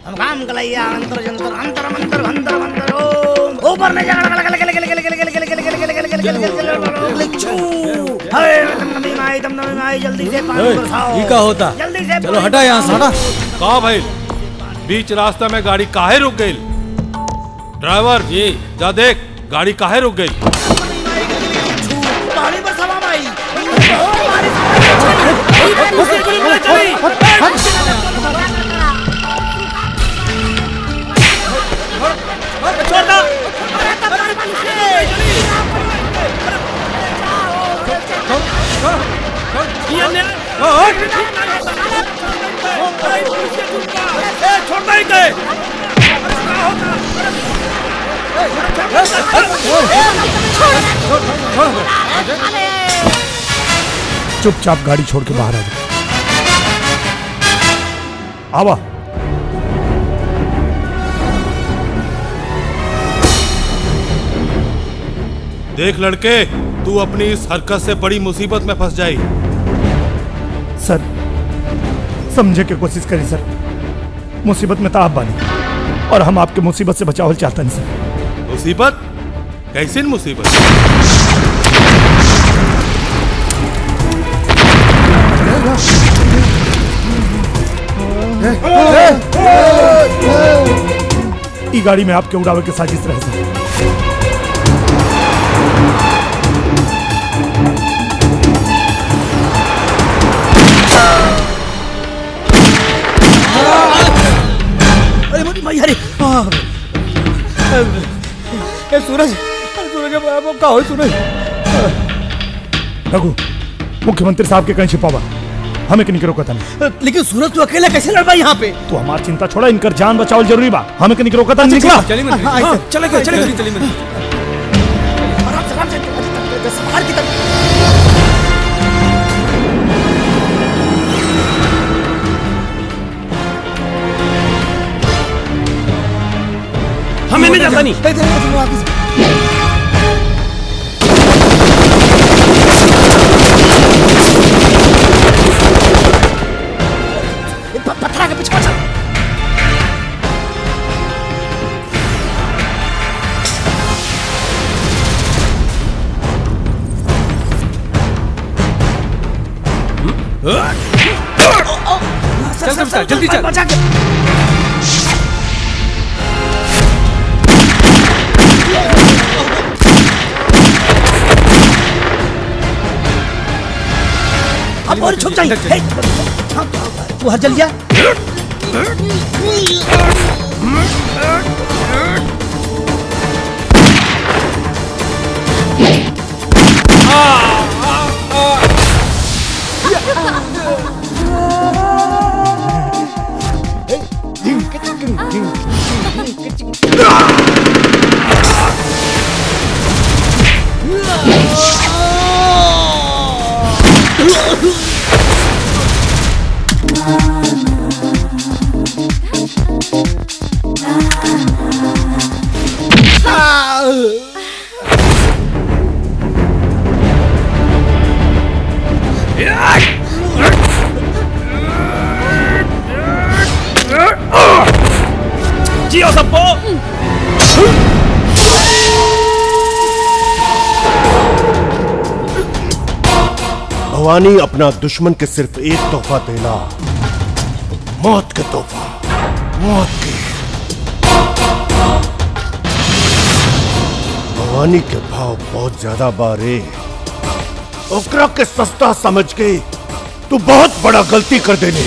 काम कलैया अंतर जंतर अंतर मंतर अंतर मंतर ओम ऊपर में जगड़ गल गल गल गल गल गल गल गल गल गल गल गल गल गल गल छू हाय तुम नबी माई तुम नबी माई जल्दी से पानी बरसाओ ये का होता जल्दी से चलो हटा यहाँ से हटा का भाई बीच रास्ता में गाड़ी काहे रुक गई ड्राइवर जी जा देख गाड़ी काहे रुक गई पानी बरसावा माई चुपचाप गाड़ी छोड़ के बाहर आ जा आवा देख लड़के तू अपनी इस हरकत से बड़ी मुसीबत में फंस जाई सर समझे के कोशिश करी सर मुसीबत में तो आप बानी और हम आपके मुसीबत से बचावल चाहते हैं सर मुसीबत कैसी मुसीबत ई गाड़ी में आपके उड़ावे के साजिश रहे सर अरे मोदी भाई अरे हाँ। ए सूरज अरे सूरज अब- अब का हो सूरज रघु मुख्यमंत्री साहब के कहीं छिपावा हमें के नहीं रोकता नहीं लेकिन सूरज तू अकेला कैसे लड़ पाई यहाँ पे तो हमारी चिंता छोड़ा इनकर जान बचावल जरूरी बा हमें के नहीं रोकता नहीं निकला चलिए मंत्री हाँ, चले गए चले गए चलिए मंत्री हमें नहीं जाता नहीं पत्थर के पीछे चल चल चल चल जल्दी चल बचा के अब और छुप जाइए हे, तू हर जल गया जियो सबको भवानी अपना दुश्मन के सिर्फ एक तोहफा देना मौत का तोहफा मौत के भवानी के भाव बहुत ज्यादा बारे ओकरा के सस्ता समझ के तू बहुत बड़ा गलती कर देने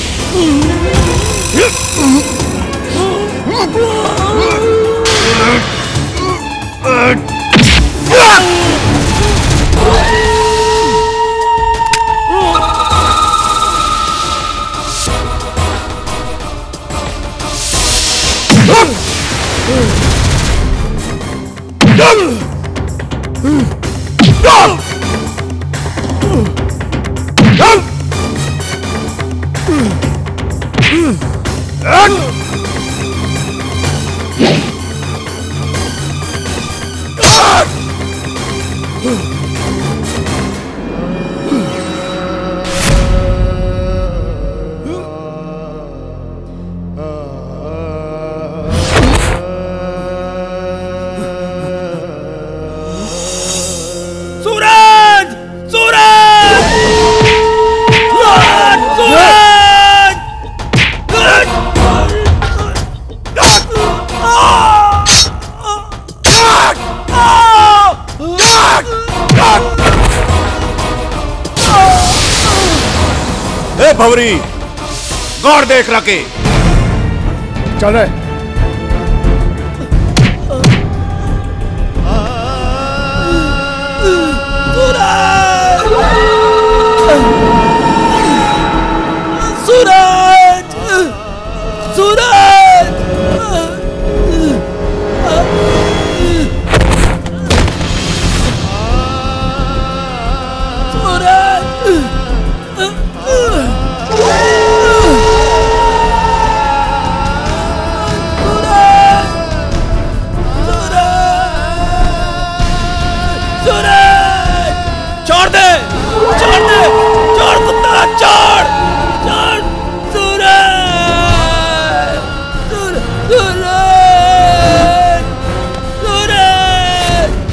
ए भवरी गौर देख रखे चल रहे सूरज सूरज छोड़ दे छोड़ दे छोड़ कुत्ता छोड़ छोड़ सूरज सूरज सूरज सूरज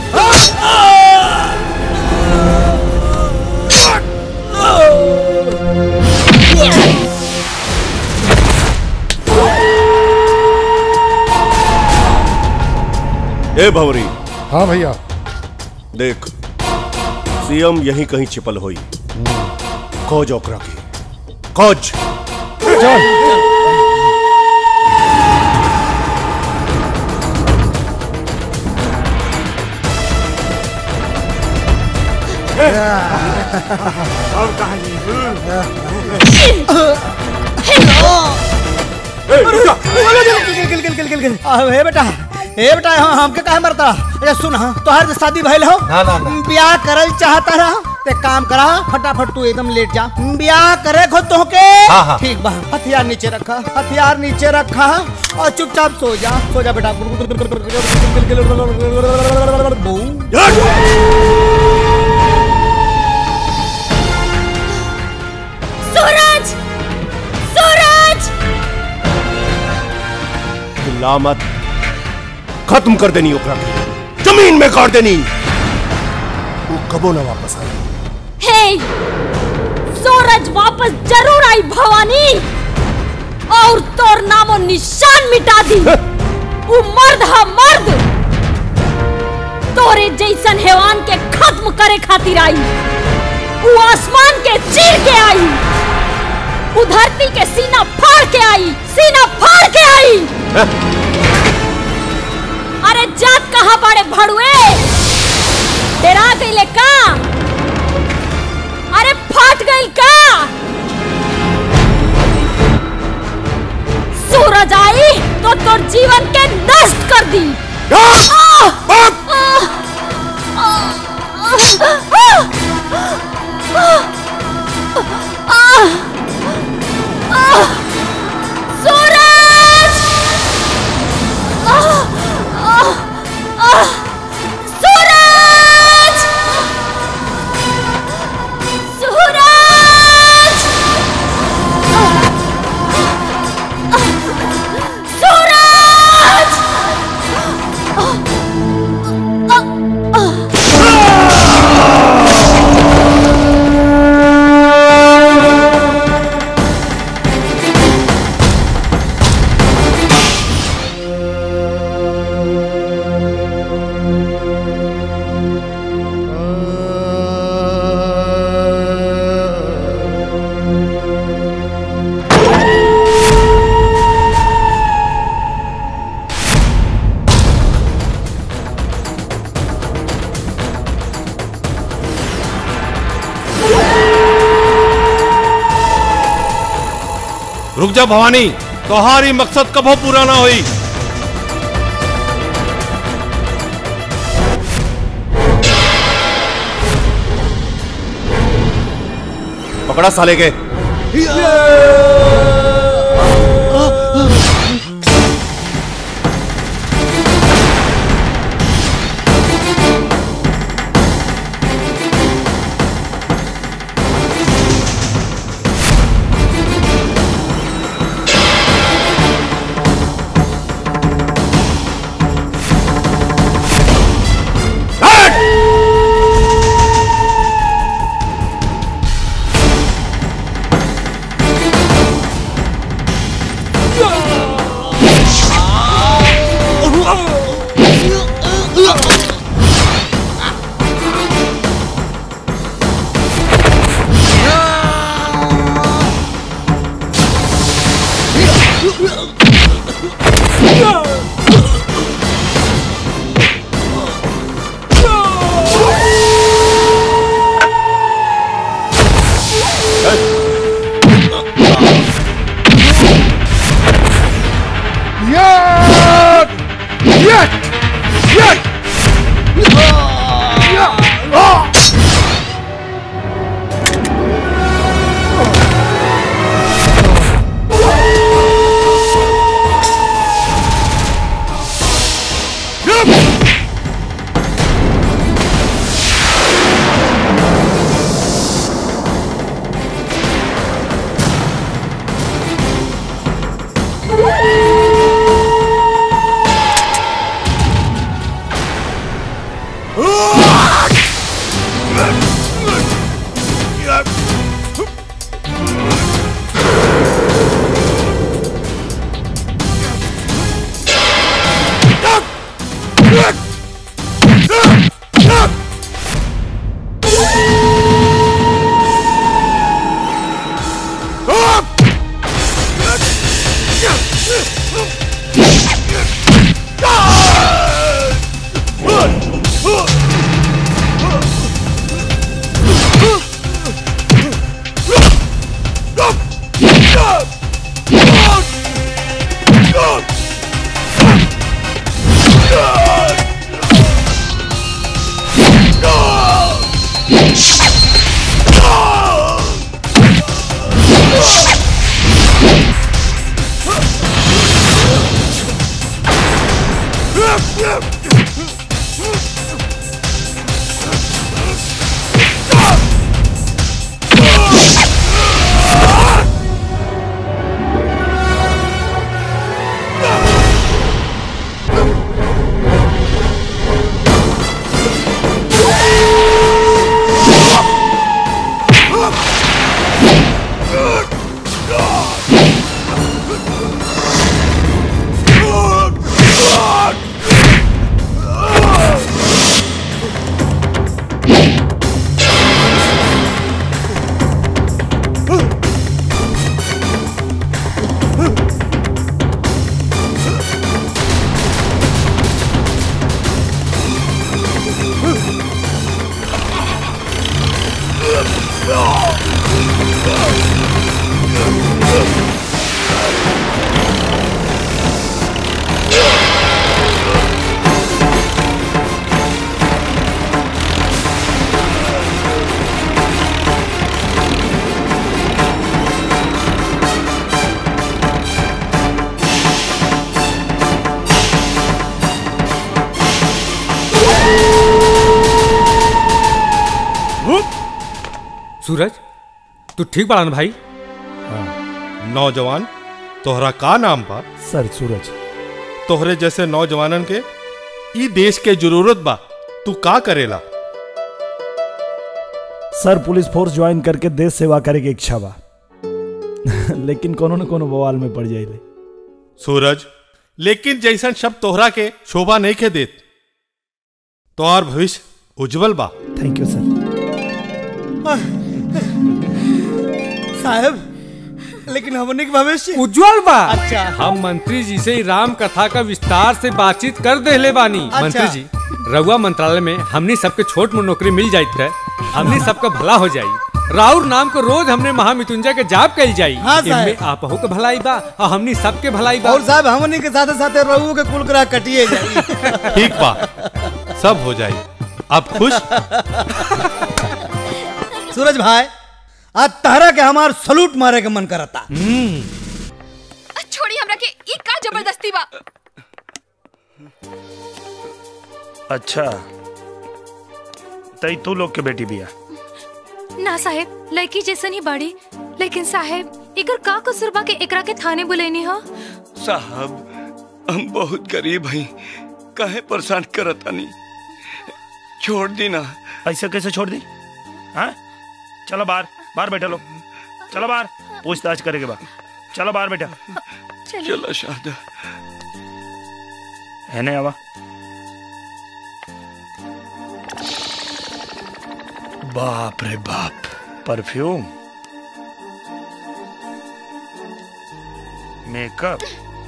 ए भवरी हाँ भैया देख सीएम यहीं कहीं छिपल होई खोज ओकरा की खोज चल हे बेटा हे बेटा हम हमके काहे मरता अच्छा सुन हाँ तोहर शादी भइल हो ना, ना, ना। ब्याह करल चाहता रहा ते काम करा फटाफट तू एकदम लेट जा ब्याह करे खो तो के हाँ, हाँ। ठीक बा हथियार नीचे रखा हथियार नीचे रखा और चुपचाप सो जा सो जा बेटा सूरज सूरज चिल्ला मत खत्म कर देनी ओकरा की जमीन में गाड़ देनी तू कबो ना वापस आई हे सूरज वापस जरूर आई भवानी और तोर नामो निशान मिटा दी वो मर्द है मर्द तोरे जैसन हैवान के खत्म करे खातिर आई वो आसमान के चीर के आई वो धरती के सीना फाड़ के आई सीना फाड़ के आई अरे जात कहाँ बड़े भड़ुए डरा गईले का अरे फाट गई का सूरज आई तो तोर जीवन के नष्ट कर दी आह! आह! आह! आह! सूरज आह! आह! आह! सूरज सूरज सूरज रुक जा भवानी तोहारी मकसद कबो पूरा ना हुई पकड़ा साले के सूरज तू ठीक बड़ा ना भाई नौजवान तोहरा का नाम बा सर सूरज तोहरे जैसे नौजवानन के ई देश के जरूरत बा तू का करेला सर पुलिस फोर्स ज्वाइन करके देश सेवा करे के इच्छा बा लेकिन कोनो न कोनो बवाल में पड़ जाइले सूरज लेकिन जैसन शब्द तोहरा के शोभा नहीं के देत तोहार भविष्य उज्जवल बा थैंक यू सर साहब लेकिन हमने के भविष्य उज्जवल बा अच्छा। हम मंत्री जी से ही राम कथा का विस्तार से बातचीत कर देले बानी अच्छा। मंत्री जी रउआ मंत्रालय में हमनी सबके छोट मोट नौकरी मिल जाइत है हमनी सबका भला हो जाई राउर नाम को रोज हमने महामृत्युंजय के जाप कल जाई हाँ, साहब। इनमें आपहु के भलाई बा और हमनी सबके भलाई बा और साहब हमने के साथ साथ रहू के कुल ग्रह कटिए जाई ठीक बा सब हो जाई अब खुश सूरज भाई आज तहरा के हमार सलूट मारे के मन करता छोड़ी हमरा के ई का जबरदस्ती बा अच्छा तई तू लोग के बेटी बिया ना साहेब लड़की जैसन ही बड़ी लेकिन साहेब इकर का कसूर बा के एकरा के थाने बुलेनी हो साहब हम बहुत गरीब हई काहे परेशान करतानी छोड़ दी ना ऐसे कैसे छोड़ दी हाँ चलो बाहर बाहर बैठा लो चलो बाहर पूछताछ करेंगे बा चलो बाहर बैठा चलो शादा है नहीं आवा बाप रे बाप परफ्यूम मेकअप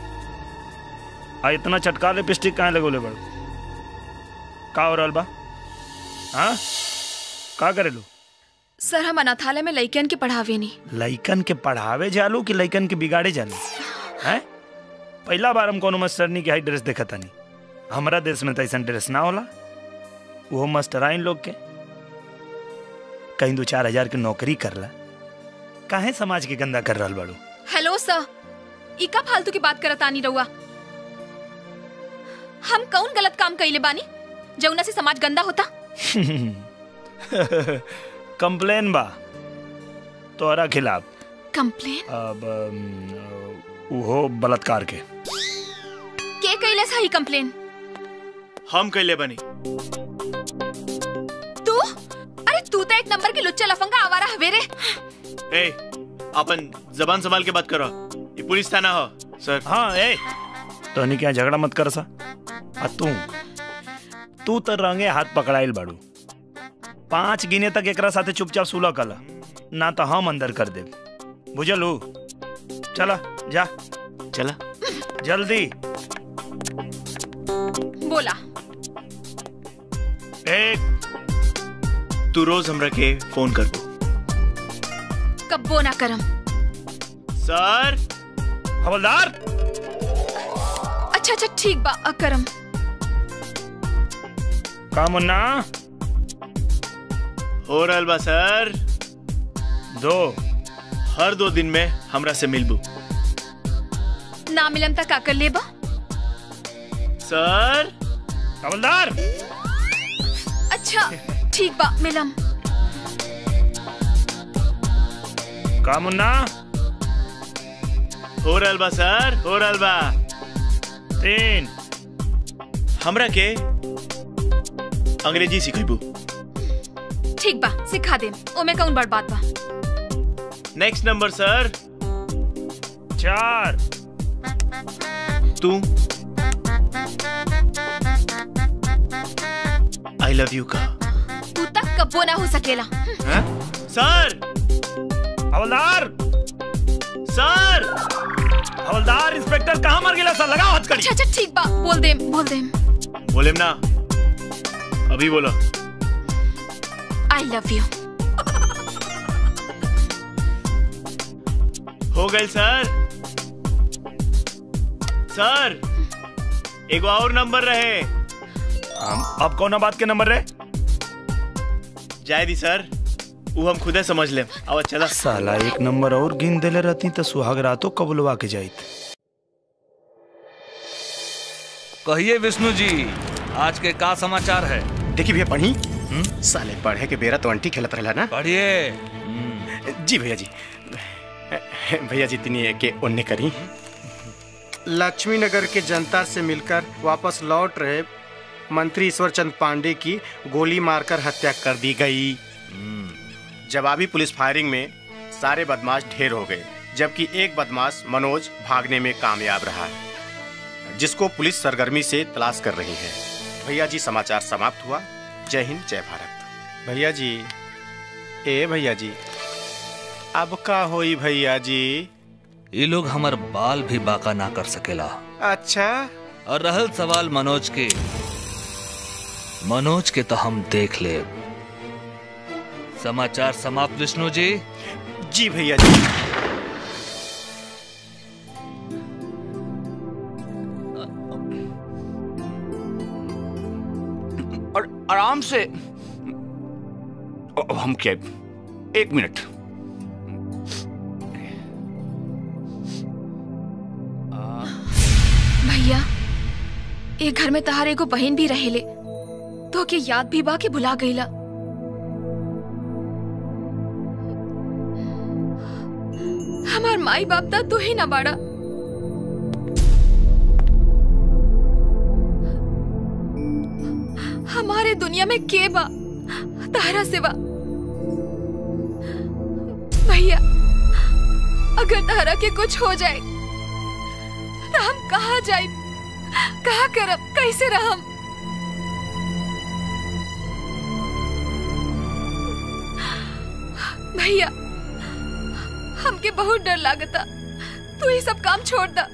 आ इतना चटका लिपस्टिक काहे लगोले बड़ का हो रहल बा हाँ का करेलू सर हम अनाथालय में लइकन के पढ़ावे नहीं लइकन के पढ़ावे जालू कि लइकन के बिगाड़े जालू हैं पहला बार हम कोनो मास्टरनी के हाई ड्रेस देखा तानी हमारा देश में तो ऐसा ड्रेस ना होला वो मास्टराइन लोग के कहीं दो चार हजार के नौकरी करला काहे समाज के गंदा कर रहल बाड़ू हेलो सर ई का फालतू की बात करत आनी रहुआ हम कौन गलत काम कइले बानी जौना से समाज गंदा होता कंप्लेन बा तोहरा खिलाफ कंप्लेन अब अम, उहो बलात्कार के के कइले सही कंप्लेन हम कैले बनी तू अरे तू तो एक नंबर के लुच्चा लफंगा आवारा हवे रे ए अपन जबान संभाल के बात करो ये पुलिस थाना हो सर हाँ ए तो क्या झगड़ा मत कर सा आ तू तू तो रंगे हाथ पकड़ाइल बाड़ू पांच गिने तक एकरा साथे चुपचाप सुलह कला ना तो हम अंदर कर दे बुझलू चला जा चला जल्दी बोला एक तू रोज हमरा के फोन करबो कब्बो ना करम सर हवलदार अच्छा अच्छा ठीक बा अकरम का मुन्ना हो रहल बा सर दो हर दो दिन में हमरा से मिलबू ना मिलम तक का कर लेबा सर हवलदार अच्छा ठीक बा मिलम का मुन्ना हो रहल बा सर हो रहल बा तीन हमरा के अंग्रेजी सिखेबू ठीक बा सिखा दे ओमे कौन बड़ बात बा नेक्स्ट नंबर सर चार तू आई लव यू का तू तक कब्बो ना हो सकेला हैं? सर हवलदार सर हवलदार इंस्पेक्टर कहाँ मर गया सर लगाओ हथकड़ी अच्छा अच्छा ठीक बा बोल दे बोल दे बोले ना अभी बोलो आई लव यू हो गई सर सर एगो और नंबर रहे हम अब कौन बात के नंबर रहे जाए दी सर वो हम खुदे समझ ले अब चला साला एक नंबर और गिन देले रहती तो सुहाग रातों कबुलवा के जाइत कहिए विष्णु जी आज के का समाचार है देखिए भैया पढ़ी साले पढ़े के बेरा तो अंटी खेलत रहला ना पढ़िए जी भैया जी भैया जी तिनी के ओन्ने करी लक्ष्मी नगर के जनता से मिलकर वापस लौट रहे मंत्री ईश्वर चंद पांडे की गोली मारकर हत्या कर दी गई जवाबी पुलिस फायरिंग में सारे बदमाश ढेर हो गए जबकि एक बदमाश मनोज भागने में कामयाब रहा है जिसको पुलिस सरगर्मी से तलाश कर रही है भैया जी समाचार समाप्त हुआ जय हिंद जय भारत भैया जी ए भैया जी अब का होई भैया जी ये लोग हमार बाल भी बाका ना कर सकेला अच्छा और रहल सवाल मनोज के मनोज के तो हम देख ले समाचार समाप्त विष्णु जी जी भैया जी और आराम से ओ, हम क्या एक मिनट भैया ए घर में तहार एगो बहन भी रहेले तो के याद भी बा के भुला गईला हमार माई बाप दा तू ही ना बाड़ा हमारे दुनिया में के बा तारा सिवा भैया अगर तारा के कुछ हो जाए तो हम कहा जाए कहा करब कैसे रहम भैया हमके बहुत डर लागता तू ये सब काम छोड़ दा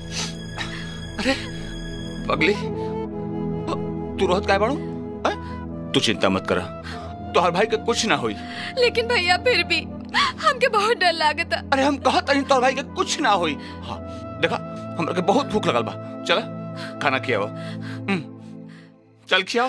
पगली तू रोहत काय बाड़ू हैं? तू चिंता मत करा तोहर भाई के कुछ ना होई लेकिन भैया फिर भी हमके बहुत डर लागता अरे हम कहत नहीं तोहर भाई के कुछ ना होई हाँ देखा हमरा के बहुत भूख लगल बा चला खाना खियाओ हम्म, चल खियाओ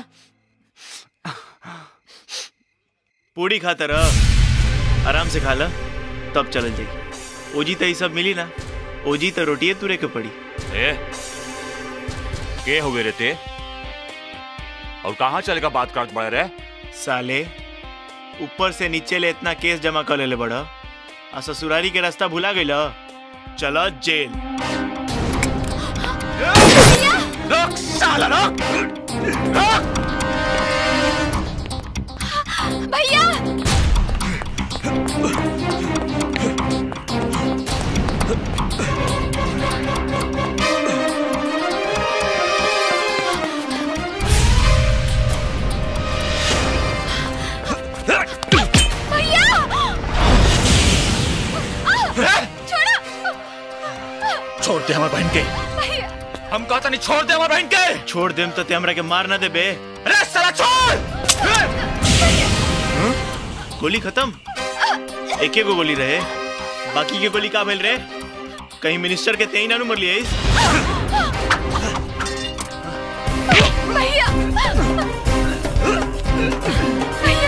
पूड़ी खाता रह आराम से खा ला तब चलल जाई ओजी तो ये सब मिली ना ओजी तो रोटिए तुरे के पड़ी ए के हुए रे ते और कहाँ चलेगा बात करत बड़े रे साले ऊपर से नीचे ले इतना केस जमा कर ले बड़ा आ ससुरारी के रास्ता भुला गई चलो जेल रुक साला रुक भैया भैया आ, छोड़ो छोड़ दे हमारे बहन के भैया हम कहता नहीं छोड़ दे हमारे बहन के छोड़ देम तो ते हमरा के मार ना दे बे अरे साला छोड़ गोली खत्म एक गो गोली रहे बाकी के गोली का भेल रे कहीं मिनिस्टर के तेई ना नु मर लिए भैया भैया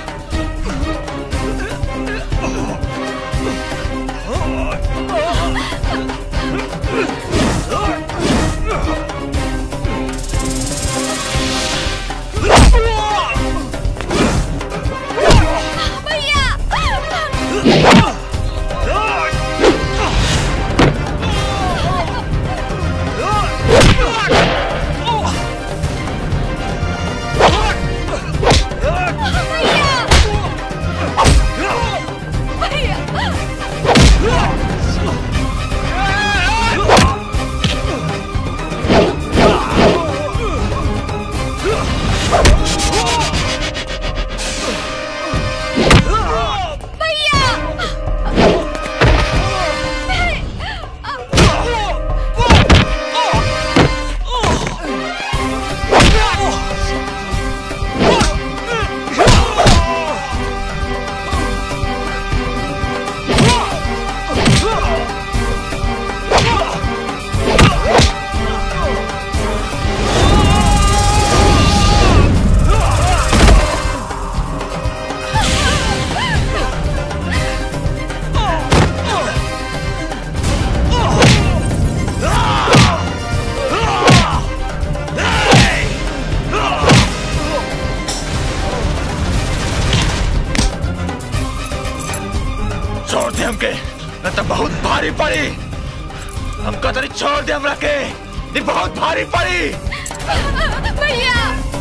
छोड़ दे हमके न तो बहुत भारी पड़ी हमको तो नहीं छोड़ दे हमरा के नहीं बहुत भारी पड़ी भैया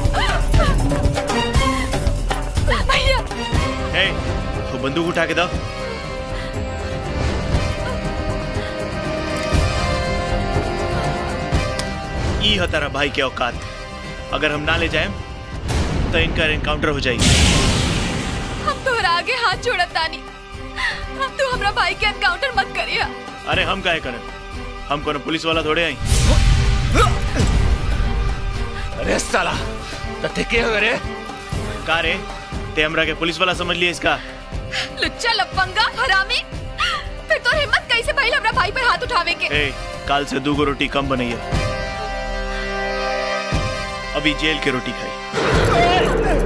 भैया ए वो बंदूक उठा के दो ई है तारा भाई के औकात अगर हम ना ले जाए तो इनका एनकाउंटर हो जाएगी हम तोहरा आगे हाथ जोड़त तानी तू हमरा भाई के एनकाउंटर मत करिया अरे हम काहे करन हम कोनो पुलिस वाला थोड़े आई अरे साला तो ठेके हो रे का रे ते हमरा के पुलिस वाला समझ लिए इसका लुच्चा लफंगा हरामी फिर तो हिम्मत कैसे भइल हमरा भाई पर हाथ उठावे के ए काल से दूगो रोटी कम बनई है अभी जेल के रोटी खाई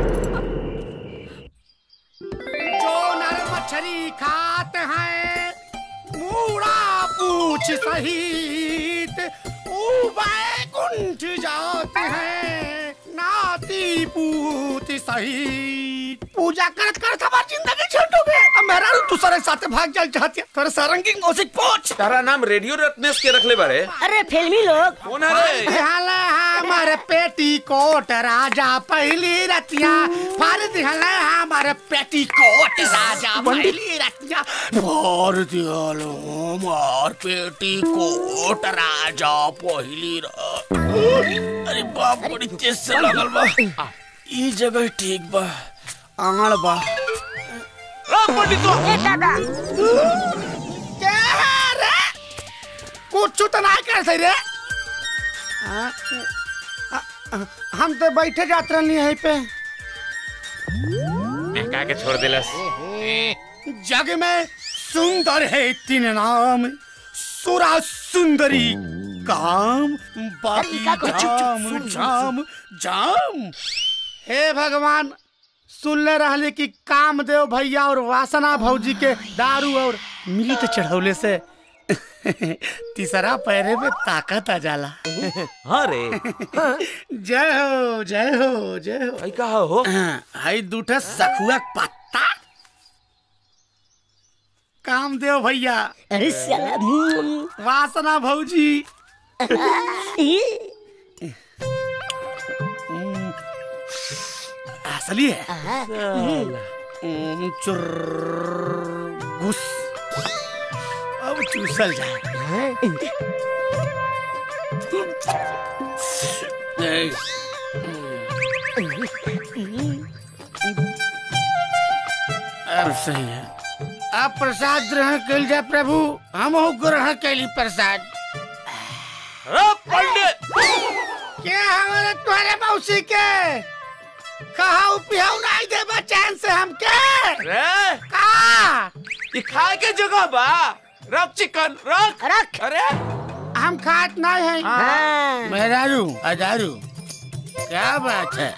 जो नर मछली खाते हैं मूड़ा पूछ सहित बैकुंठ जाते हैं नाती पूत सहित पूजा करत करत हमार जिंदगी छूट हो गए अब मेरा तू सारे साथे भाग जाल चाहती है तेरे सारंगी मौसिक पोछ तारा नाम रेडियो रत्नेश के रखले बारे अरे फिल्मी लोग कौन है रे हला हमारे पेटी कोट राजा पहली रतिया फाड़ दिहला हमारे पेटी कोट राजा पहली रतिया फाड़ दिहलो हमार पेटी कोट राजा पहली र अरे बाप बड़ी तेज से लगल बा ई जगह ठीक बा आंगड़ बा पंडित ए दादा क्या है रे कुछ तो ना कर सही रे आ, आ, आ, हम तो बैठे जात रहनी है पे का के छोड़ दिलस जग में सुंदर है तीन नाम सुरा सुंदरी काम बाकी अरे, का को- चुप, चुप, जाम सुन, सुन, जाम जाम हे भगवान सुनले रहले कि कामदेव भैया और वासना भौजी के दारू और मिली तो चढ़ौले से तीसरा पैरे में ताकत आ जाला हाँ रे जय हो जय हो जय हो कहा हो हाई दूठा सखुआ के पत्ता कामदेव भैया अरे साला वासना भौजी असली है हम्म, चुर्र, घुस अब चूसल जाए अब सही है अब प्रसाद ग्रहण कल जाए प्रभु हम ग्रहण कैली प्रसाद पंडित क्या हमारे तुम्हारे मौसी के कहा पिहाऊ नहीं दे चैन से हम के रे का ये खाए के जगह बा रख चिकन रख रख अरे हम खात नहीं है हाँ। मेहरारू अदारू क्या बात है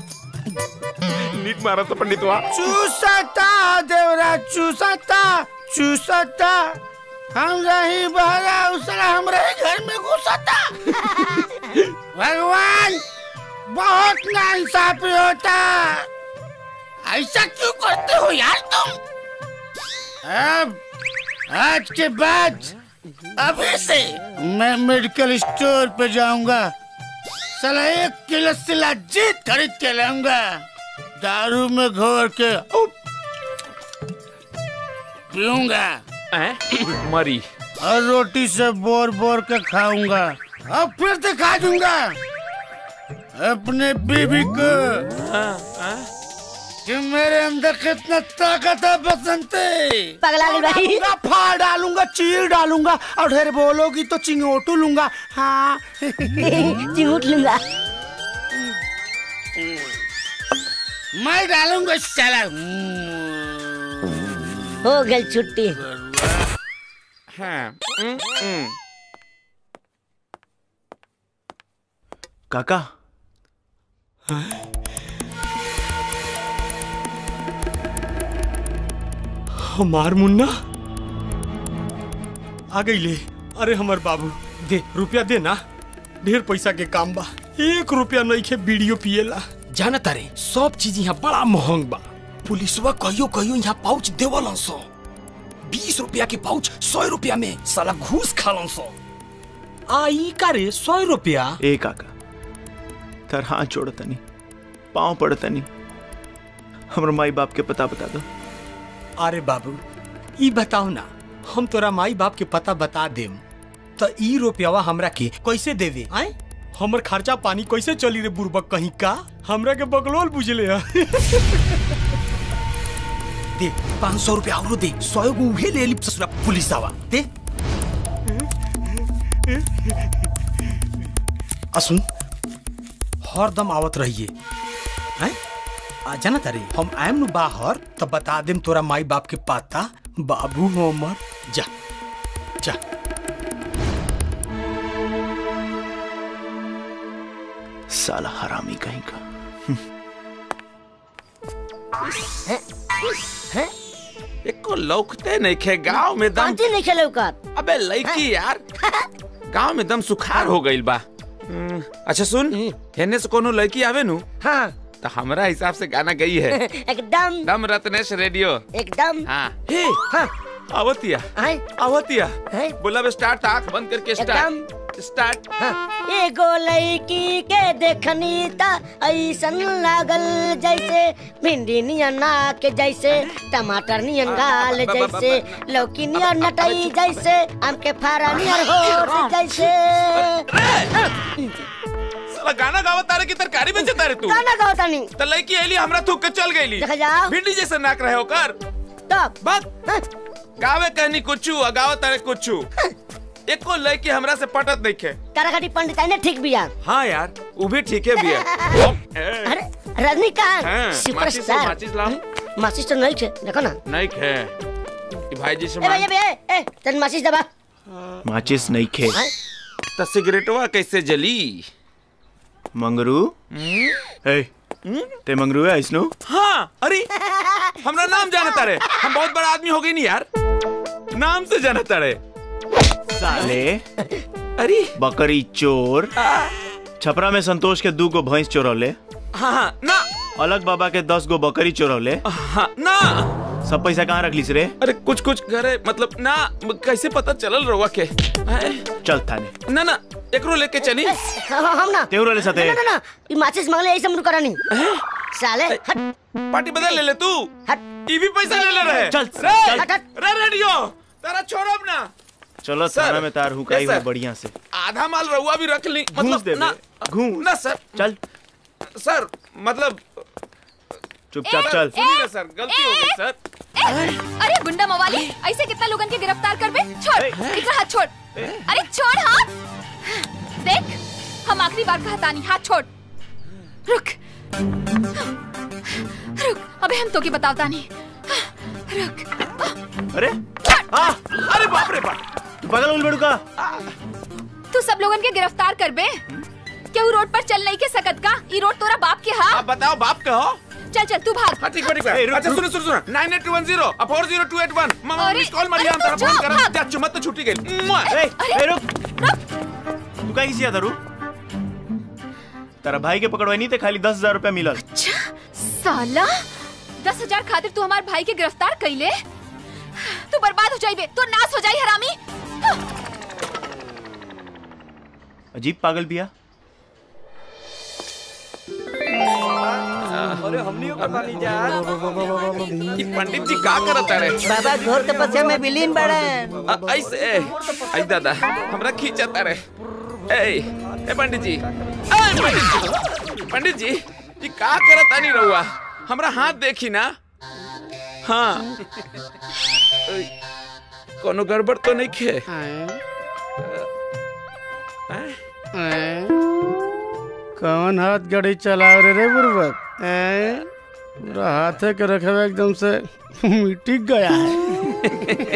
नीट मारा तो पंडित वहाँ चूसता देवरा चूसता चूसता हम रही बहरा उसरा हम रही घर में घुसता भगवान बहुत नाइंसाफी होता ऐसा क्यों करते हो यार तुम अब आज के बाद अभी से मैं मेडिकल स्टोर पे जाऊंगा साला एक किलो सिला जीत खरीद के लाऊंगा दारू में घोर के उप, पीऊंगा मरी और रोटी से बोर बोर के खाऊंगा और फिर दिखा दूंगा अपने बीबी को कि मेरे अंदर कितना ताकत है बसंते पगला गई भाई। डालूंगा, फाड़ डालूंगा चीर डालूंगा और ढेर बोलोगी तो चिंगोटू लूंगा हाँ चिंगूट लूंगा मैं डालूंगा साला हो गई छुट्टी हाँ हम्म, हम्म। काका हमार मुन्ना आ गई ले अरे हमर बाबू दे रुपया दे ना ढेर पैसा के काम बा एक रुपया नहीं खे वीडियो पिएला जाना तारे सब चीज यहाँ बड़ा महंग बा पुलिसवा कहियो कहियो यहाँ पाउच देवलन सो बीस रुपया के पाउच सौ रुपया में साला घूस खालन सो आई का रे सौ रुपया ए काका तर हाथ जोड़ तनी पाँव पड़ तनी हमर माई बाप के पता बता दो अरे बाबू ई बताओ ना हम तोरा माई बाप के पता बता देम तो ई रुपयावा हमरा के कैसे देवे आए हमर खर्चा पानी कैसे चली रे बुरबक कहीं का हमरा के बगलोल बुझले है दे पाँच सौ रुपया और दे सौ गो उहे ले ली ससुरा पुलिस आवा दे असुन हरदम आवत रहिए हैं आ जाना तारे हम आएम नु बाहर तो बता देम तोरा माई बाप के पता बाबू हमर जा जा साला हरामी कहीं का एको लौकते नहीं खे गांव में दम कांची नहीं खेले का अबे लड़की यार गांव में दम सुखार हो गइल बा हम्म, अच्छा सुन हेने से कोनो लड़की आवे नु हाँ तो हमरा हिसाब से गाना गई है एकदम दम रत्नेश रेडियो एकदम हाँ हे हाँ आवतिया आवतिया बोला बे स्टार्ट आंख बंद करके स्टार्ट स्टार्ट एगो लड़की के देखनी ता ऐसन लागल जैसे भिंडी नियन नाक जैसे टमाटर नियन गाल जैसे लौकी नियन नटई जैसे आम के फारा नियन हो जैसे साला गाना गावत तारे की तरकारी में जता रे तू गाना गाओ तानी तो लड़की एली हमरा थूक के चल गईली देखा जाओ। भिंडी जैसे नाक रहे होकर तब बात गावे कहनी कुछू और गावत तारे कुछू एको लड़की हमरा से पटत नहीं खे ताराकाटी पंडित आई ने ठीक बिया हाँ यार वो भी ठीक है भी है अरे रजनीकांत हाँ, सुपरस्टार माचिस लाओ, माचिस माचिस तो नहीं थे देखो ना नहीं खे ई भाई जी से ए भैया भैया ए तन माचिस दबा माचिस नहीं खे तो सिगरेटवा कैसे जली मंगरू ए ते मंगरू है इसनो हाँ अरे हमरा नाम जानता रे हम बहुत बड़ा आदमी हो गई नहीं यार नाम से जानता रे साले अरे बकरी चोर छपरा में संतोष के दू गो भैंस चोरौले हाँ हाँ ना अलग बाबा के दस गो बकरी चोरौले हाँ ना सब पैसा कहाँ रख लीस रे अरे कुछ कुछ घरे मतलब ना कैसे पता चलल रहुआ के हैं? चल थाने ना ना एकरो लेके चली हाँ, हम ना तेहू रहले साथे? ना ना ना ये माचिस मांगले ऐसे मुड़ करा नहीं साले हट पार्टी बदल ले ले तू हट ये भी पैसा ले ले रहे चल, रे चल। रे रेडियो तेरा छोड़ब ना चलो सर, थाना में तार हुकाई yes, हो सर। बढ़िया से आधा माल रहुआ भी रख ली घूस मतलब दे ना घूस ना सर चल सर मतलब चुपचाप चल सुनिए ना सर गलती हो गई सर अरे गुंडा मवाली ऐसे कितना लोगन के गिरफ्तार कर बे छोड़ इधर हाथ छोड़ अरे छोड़ हाथ देख हम आखिरी बार कहता नहीं हाथ छोड़ रुक रुक अबे हम तो की बतावता नहीं रुक अरे हाँ अरे बाप रे बाप बगल उल बड़ू का तू सब लोगन के गिरफ्तार कर बे क्यों रोड पर चल नहीं के सकत का ई रोड तोरा बाप के हा आप बताओ बाप का हो चल चल तू भाग हाँ ठीक है ठीक है अच्छा सुनो सुनो सुनो nine eight one zero four zero two eight one मामा अरे, मिस कॉल मारिया अरे, हम तू फोन जा, करा भाग। जा चुमत तो छुट्टी गई मुआ। ए, ए, रुक तू का किसी दारू तेरा भाई के पकड़वाई नहीं थे खाली दस हजार रुपया मिलल साला दस हजार खातिर तू हमार भाई के गिरफ्तार कैले तू बर्बाद हो जाइबे तू नाश हो जाई हरामी अजीब पागल बिया अरे हमनी को पता नहीं जा ये पंडित जी का करत रे बाबा घोर तपस्या में विलीन बड़े अ- ऐसे ऐ दादा हमरा खींचता रे ए ए पंडित जी ए पंडित जी पंडित जी ये का करत नहीं रहुआ हमरा हाथ देखी ना हाँ ए, कोनो गड़बड़ तो नहीं खे कौन हाथ गाड़ी चला रे रे बुर्बक हैं? पूरा हाथे के रखे एकदम से मिट्टी गया है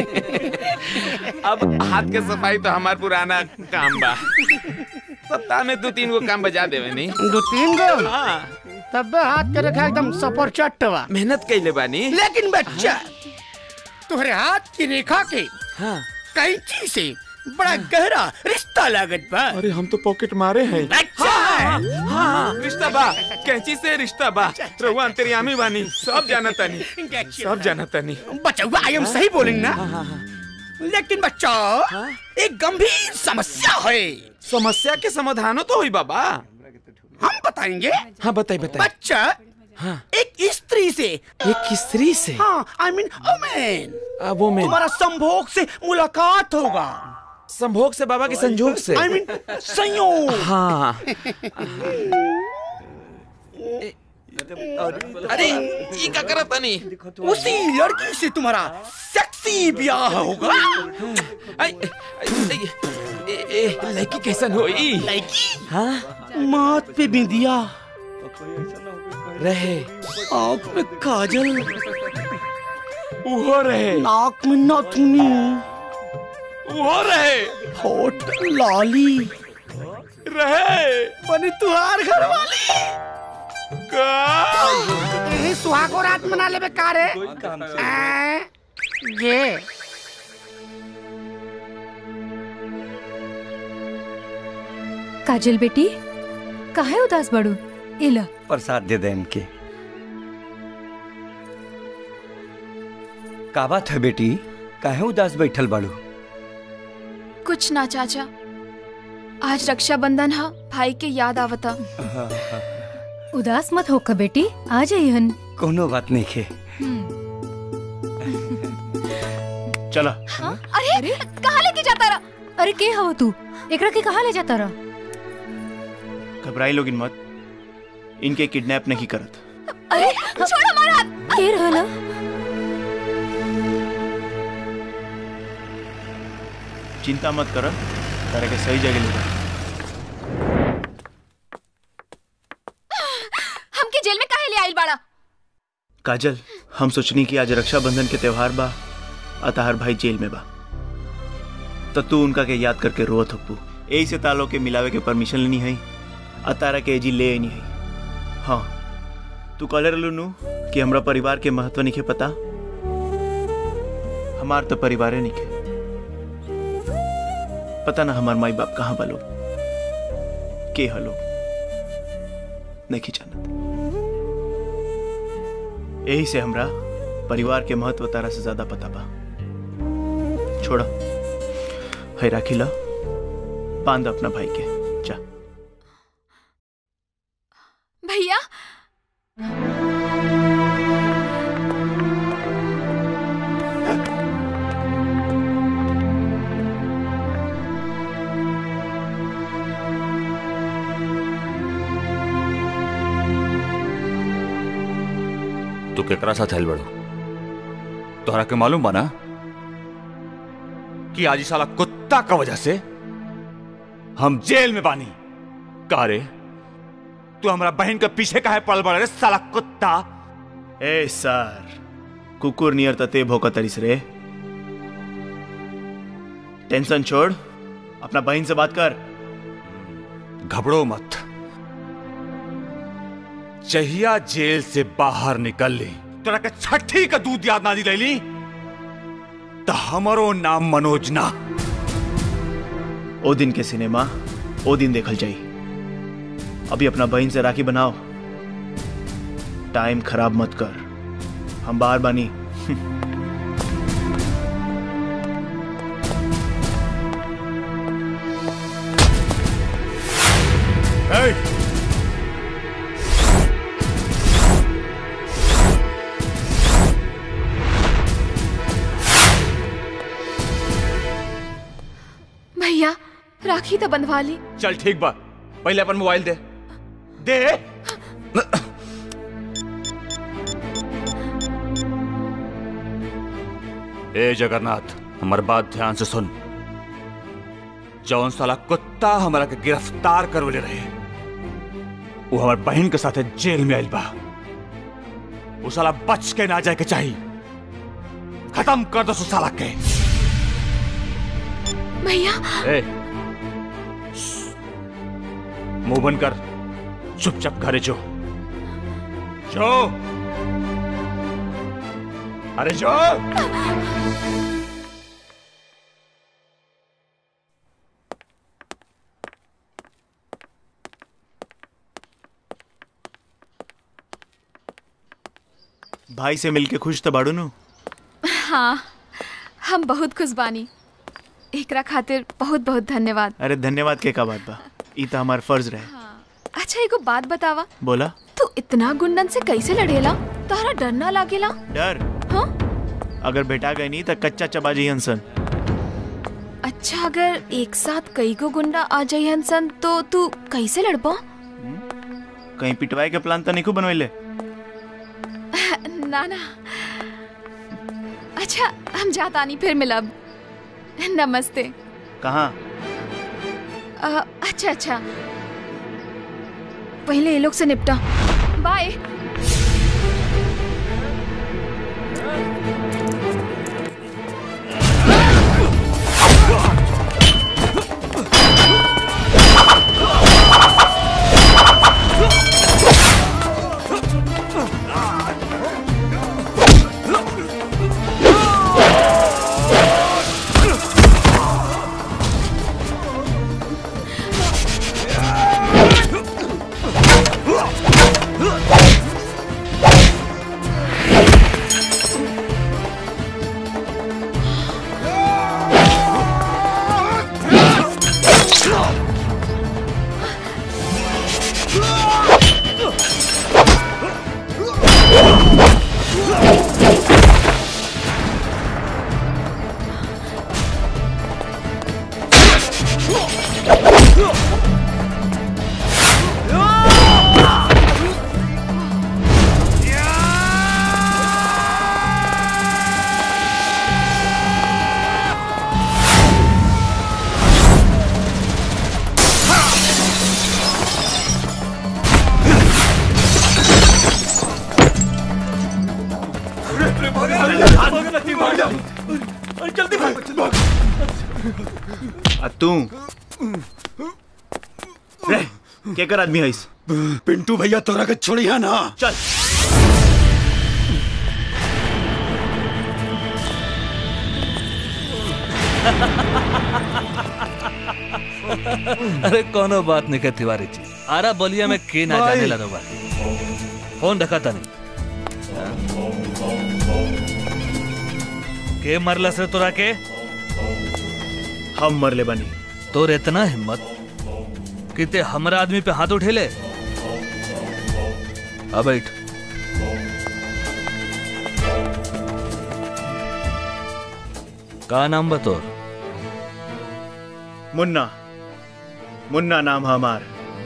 अब हाथ के सफाई तो हमार पुराना काम बा सप्ताह में दो तीन गो काम बजा देवे नहीं दो तीन गो हाँ तब हाथ के रखा एकदम सपर चट्टवा मेहनत कैले बानी लेकिन बच्चा तुम्हारे हाथ की रेखा के हाँ कैंची से बड़ा गहरा रिश्ता लागत बा अरे हम तो पॉकेट मारे हैं अच्छा हाँ, हाँ, हाँ, हाँ, रिश्ता बा कैंची से रिश्ता बा रहुआ अंतर्यामी बानी सब जाना तानी सब जाना तानी बच्चा आई एम सही बोलेंगे ना लेकिन बच्चा एक गंभीर समस्या है समस्या के समाधानो तो हुई बाबा हम बताएंगे हाँ बताइए बताइए बच्चा हाँ एक स्त्री से एक स्त्री से हाँ आई मीन वुमेन अब वो मैं तुम्हारा संभोग से मुलाकात होगा संभोग से बाबा के संजोग से आई मीन संयोग हाँ अरे ये क्या करत तानी उसी लड़की से तुम्हारा सेक्सी ब्याह होगा आई, आई, ए, ए, लड़की कैसन होई लड़की हाँ माथ पे बिंदिया रहे आँख में काजल वो रहे नाक में नाथुनी वो रहे होठ लाली रहे बनी तुहार घर वाली का यही सुहागो रात मना लेबे का रे आ, ये काजल बेटी काहे उदास बड़ू इला प्रसाद दे दे इनके का बात है बेटी काहे उदास बैठल बाड़ू कुछ ना चाचा आज रक्षाबंधन हा भाई के याद आवता उदास मत होकर बेटी आ जाइहन कोनो बात नहीं खे चला अरे कहाँ लेके जाता रहा अरे के हव तू एकरा के कहाँ ले जाता रहा घबराई लोग मत इनके किडनैप नहीं करत अरे छोड़ हमारा हाथ के रहला चिंता मत कर तारा के सही जगह ले जा हमके जेल में काहे ले आइल बाड़ा काजल हम सोचनी कि आज रक्षाबंधन के त्योहार बा अतहार भाई जेल में बा तो तू उनका के याद करके रोत हप्पू यही से तालो के मिलावे के परमिशन लेनी है अतारा के एजी ले नहीं है हाँ तू कहले रहलू नु कि हमरा परिवार के महत्व नहीं पता हमार तो परिवारे नहीं पता ना हमार माई बाप कहाँ बलो के हलो नहीं जानत यही से हमरा परिवार के महत्व तारा से ज्यादा पता बा छोड़ा है राखी ला बांध अपना भाई के जा भैया तू केकरा साथ आयल बड़ो तोहरा के मालूम बा ना कि आज ई साला कुत्ता का वजह से हम जेल में बानी का रे तू हमरा बहन के पीछे काहे पड़ल बड़ा रे साला कुत्ता ए सर कुकुर नियर तते भोका तरिस रे टेंशन छोड़ अपना बहन से बात कर घबरो मत जहिया जेल से बाहर निकल ली तोरा के छठी का दूध याद ना दिलैली तो हमरो नाम मनोज ना ओ दिन के सिनेमा ओ दिन देखल जाई अभी अपना बहन से राखी बनाओ टाइम खराब मत कर हम बाहर बानी भैया राखी तो बंधवा ली चल ठीक बा पहले अपन मोबाइल दे दे ए जगन्नाथ हमार बात ध्यान से सुन जौन साला कुत्ता हमारा के गिरफ्तार करवले रहे वो हमार बहन के साथे जेल में आइल बा वो साला बच के ना जाए के चाहिए खत्म कर दो उस साला के भैया ए मुंह बंद कर चुपचाप घरे जो जो अरे जो भाई से मिलके खुश तो बाड़ू नु हाँ हम बहुत खुश बानी एकरा खातिर बहुत बहुत धन्यवाद अरे धन्यवाद के का बात बा ई तो हमार फर्ज रहे अच्छा एगो बात बतावा बोला तू इतना गुंडन से कैसे लड़ेला तोहरा डर ना लागेला डर हाँ अगर बेटा गए नहीं तो कच्चा चबा जी हंसन अच्छा अगर एक साथ कई गो गुंडा आ जाई सन तो तू कैसे लड़बा कहीं पिटवाए के प्लान तो नहीं बनवैले ना ना अच्छा हम जाता नहीं फिर मिलब नमस्ते कहाँ अ, अच्छा अच्छा पहले ये लोग से निपटा बाय लक्ष्मी भाग जा अरे जल्दी भाग आ तू रे केकर आदमी है इस पिंटू भैया तोरा के छोड़िया ना चल अरे कोनो बात नहीं के तिवारी जी आरा बलिया में के ना भाई। जाने लगा बा फोन रखा था नहीं के मरला से तोरा के हम मरले बनी तोर इतना हिम्मत कि ते हमरा आदमी पे हाथ उठेले अब बैठ का नाम बतोर मुन्ना मुन्ना नाम है हमार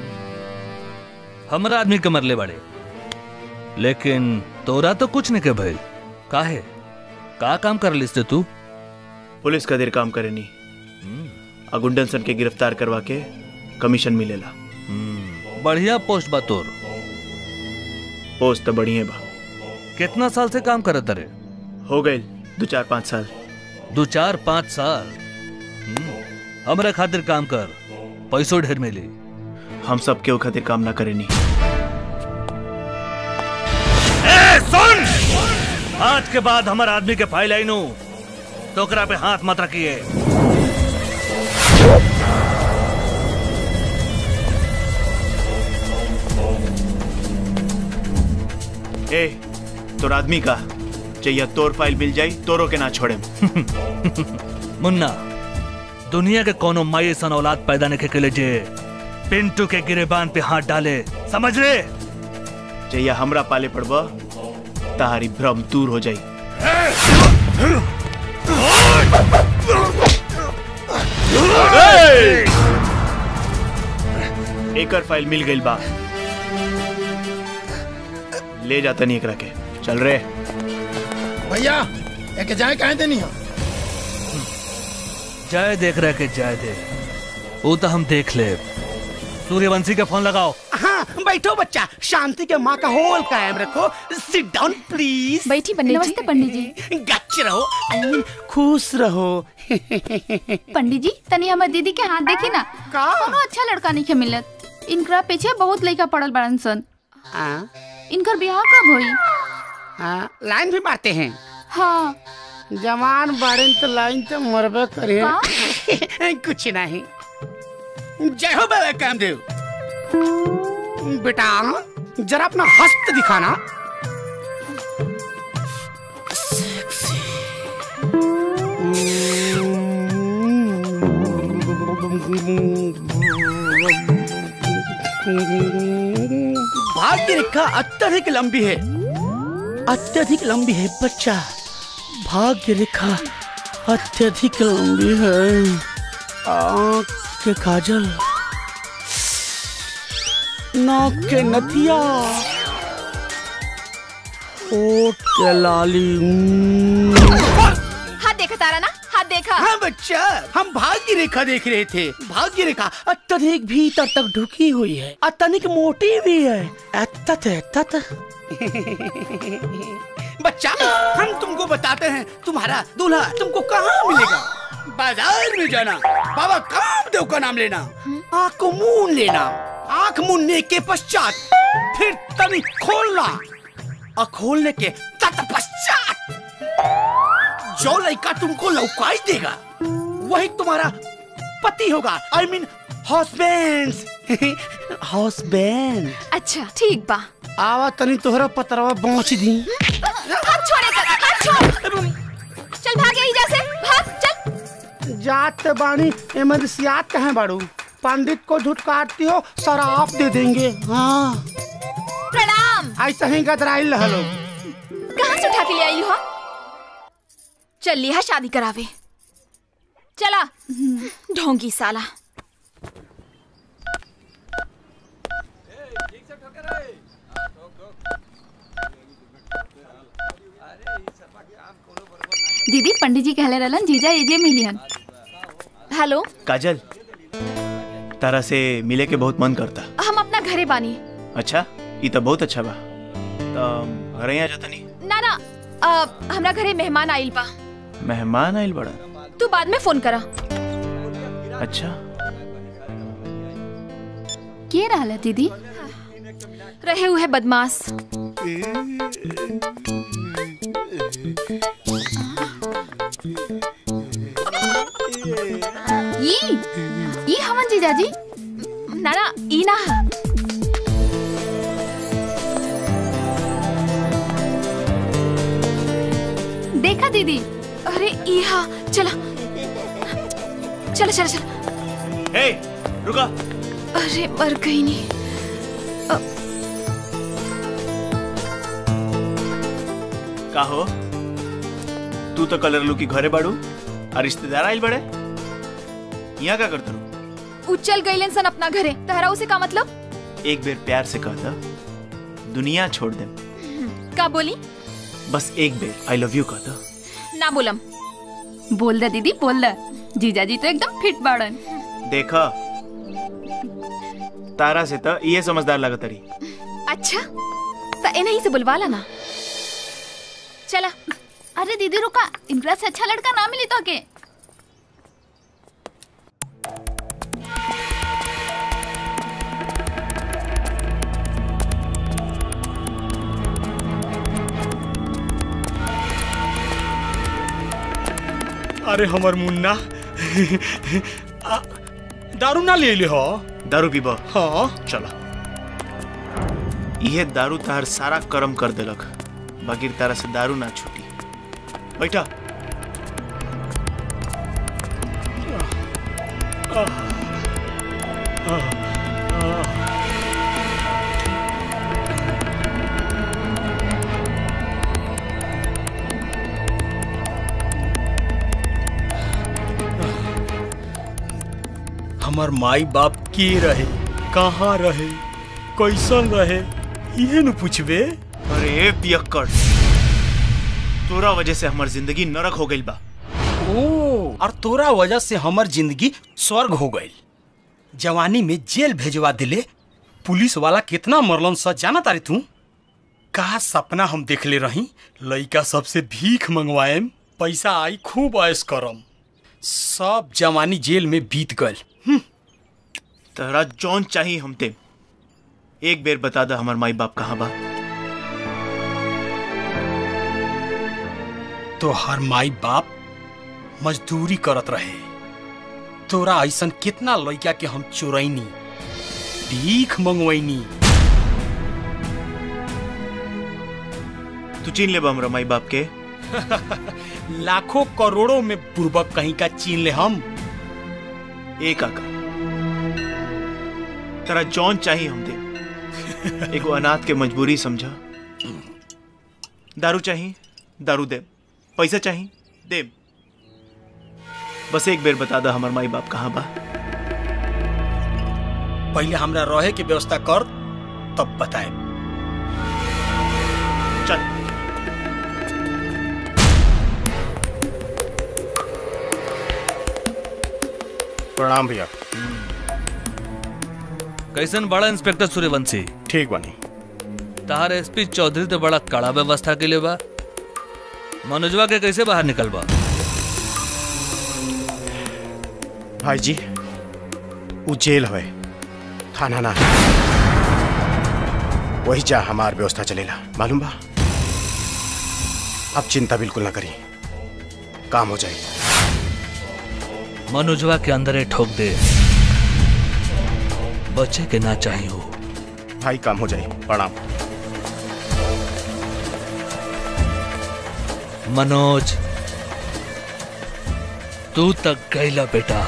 हमरा आदमी के मरले बड़े लेकिन तोरा तो कुछ नहीं के भइल काहे का काम कर लिस रे तू पुलिस का देर काम करेनी आ गुंडन सन के गिरफ्तार करवा के कमीशन मिलेला बढ़िया पोस्ट बा तोर पोस्ट तो बढ़िया बा कितना साल से काम करत रे हो गए दो चार पाँच साल दो चार पाँच साल हम्म, हमरा खातिर काम कर पैसो ढेर मिली हम सब केहू खातिर काम ना करेनी ए सुन आज के बाद हमार आदमी के फाइल आई नु तो ओकरा पे हाथ मत रखिए ए तोर आदमी का चाहिए तोर फाइल मिल जाई तोरो के ना छोड़े मुन्ना दुनिया के कोनो माई ऐसा औलाद पैदा नहीं के जे पिंटू के गिरेबान पे हाथ डाले समझ रे चाहिए हमरा पाले पड़बा तारी भ्रम दूर हो जाई एकर फाइल मिल गई बा ले जाता नहीं एकरा के चल रे भैया एक जाए कहे देनी हो जय देख रहे के जय दे वो तो हम देख ले सूर्यवंशी का फोन लगाओ हाँ बैठो बच्चा शांति के माँ का होल कायम रखो सिट डाउन प्लीज बैठी पंडित जी नमस्ते पंडित जी गच्च रहो I mean, खुश रहो पंडित जी तनी हमर दीदी के हाथ देखी ना कोनो अच्छा लड़का नहीं के मिलत इनकरा पीछे बहुत लड़का पड़ल बड़न सन इनकर ब्याह कब होई हाँ लाइन भी मारते हैं हाँ जवान बाड़न तो लाइन तो मरबे करे कुछ नहीं जय हो बाबा कामदेव बेटा जरा अपना हस्त दिखाना भाग्य रेखा अत्यधिक लंबी है अत्यधिक लंबी है बच्चा भाग्य रेखा अत्यधिक लंबी है आँख के काजल नाक के नथिया ओठ के लाली हाथ देखा तारा ना हाथ देखा हाँ बच्चा हम भाग्य रेखा देख रहे थे भाग्य रेखा अत्यधिक भीतर तक ढुकी हुई है अत्यधिक मोटी भी है अत्यत अत्यत बच्चा हम तुमको बताते हैं तुम्हारा दूल्हा तुमको कहाँ मिलेगा बाजार में जाना बाबा कामदेव का नाम लेना आँख को मून लेना आँख मूनने के पश्चात फिर तनी खोलना और खोलने के तत्पश्चात जो लड़का तुमको लौकाई देगा वही तुम्हारा पति होगा आई मीन हस्बैंड हस्बैंड अच्छा ठीक बा आवा तनी तोहरा पतरवा पहुंच दी हाथ छोड़े कर हाथ छोड़ चल भाग यहीं जैसे भाग चल जात बाणी इमरसियात कहे बाड़ू पंडित को झुटकारती हो शराब दे देंगे हाँ प्रणाम ऐसा ही गदराइल रहलो कहाँ से उठा के ले आई हो चल लिया शादी करावे चला ढोंगी साला दीदी पंडित जी कहले रहलन जीजा एजे मिलियन हेलो काजल तारा से मिले के बहुत मन करता हम अपना घरे बानी अच्छा ये तो बहुत अच्छा बा तो घरे आ जाता नहीं ना ना आ, हमरा घरे मेहमान आइल बा मेहमान आइल बड़ा तू बाद में फोन करा अच्छा के रहला दीदी रहे हुए बदमाश ई ई हमन जीजाजी ना ना ई ना देखा दीदी अरे ई हा चला चला चला चला हे रुका अरे मर गई नहीं का हो तू तो कलर लू की घरे बाड़ू और रिश्तेदार आइल बड़े यहाँ का करते रू उचल गईलन सन अपना घरे तहरा उसे का मतलब एक बेर प्यार से कहता दुनिया छोड़ दे का बोली बस एक बेर आई लव यू कहता ना बोलम बोल दे दीदी बोल दे जीजाजी तो एकदम फिट बाड़न देखा तारा से तो ये समझदार लगत रही अच्छा तो इन्हीं से बुलवा लाना चला अरे दीदी रुका इनकरा से अच्छा लड़का ना मिली तो के अरे हमर मुन्ना आ, दारू ना ले ले हो दारू पीबा हाँ चला यह दारू तार सारा कर्म कर देलक बाकी तारा से दारू ना छूटी बैठा हमर माई बाप के रहे कहाँ रहे कैसन रहे ये न पूछबे अरे पियक्कड़ तोरा वजह से हमार जिंदगी नरक हो गई बा ओ और तोरा वजह से हमर जिंदगी स्वर्ग हो गई जवानी में जेल भेजवा दिले पुलिस वाला कितना मरलन सा जाना तारे तू का सपना हम देखले रही लइका सबसे भीख मंगवाएम पैसा आई खूब ऐश करम सब जवानी जेल में बीत गल तहरा जौन चाहिए हमते एक बेर बता दा हमार माई बाप कहाँ बा तो हर माई बाप मजदूरी करत रहे तोरा ऐसन कितना लइका के हम चोरैनी भीख मंगवैनी तू चीन ले बा हमरा माई बाप के लाखों करोड़ों में बुर्बक कहीं का चीन ले हम ए काका तेरा जौन चाहिए हमते एगो अनाथ के मजबूरी समझा दारू चाहिए दारू दे पैसा चाहिए दे बस एक बेर बता दा हमार माई बाप कहाँ बा पहले हमरा रहे के व्यवस्था कर तब बताए चल प्रणाम भैया कैसन बड़ा इंस्पेक्टर सूर्यवंशी ठीक बनी तहार एसपी चौधरी तो बड़ा कड़ा व्यवस्था के लिए बा मनोजवा के कैसे बाहर निकल बा भाई जी वो जेल है थाना ना वही जा हमार व्यवस्था चलेला मालूम बा अब चिंता बिल्कुल ना करी काम हो जाए मनोजवा के अंदर ही ठोक दे बच्चे के ना चाहिए हो भाई काम हो जाए प्रणाम मनोज तू तक गईला बेटा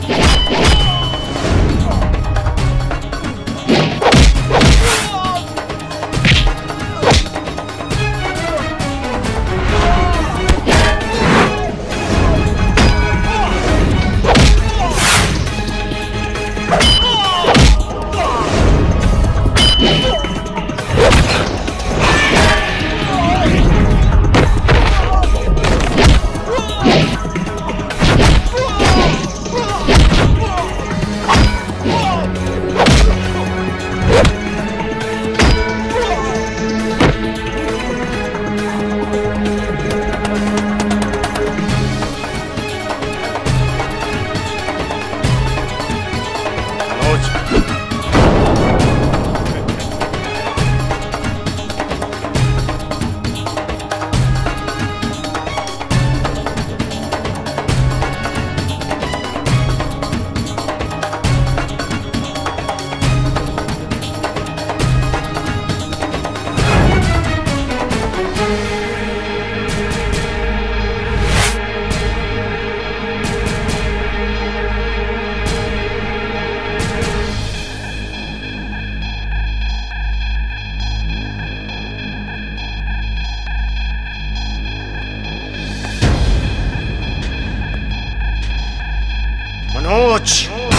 मनोज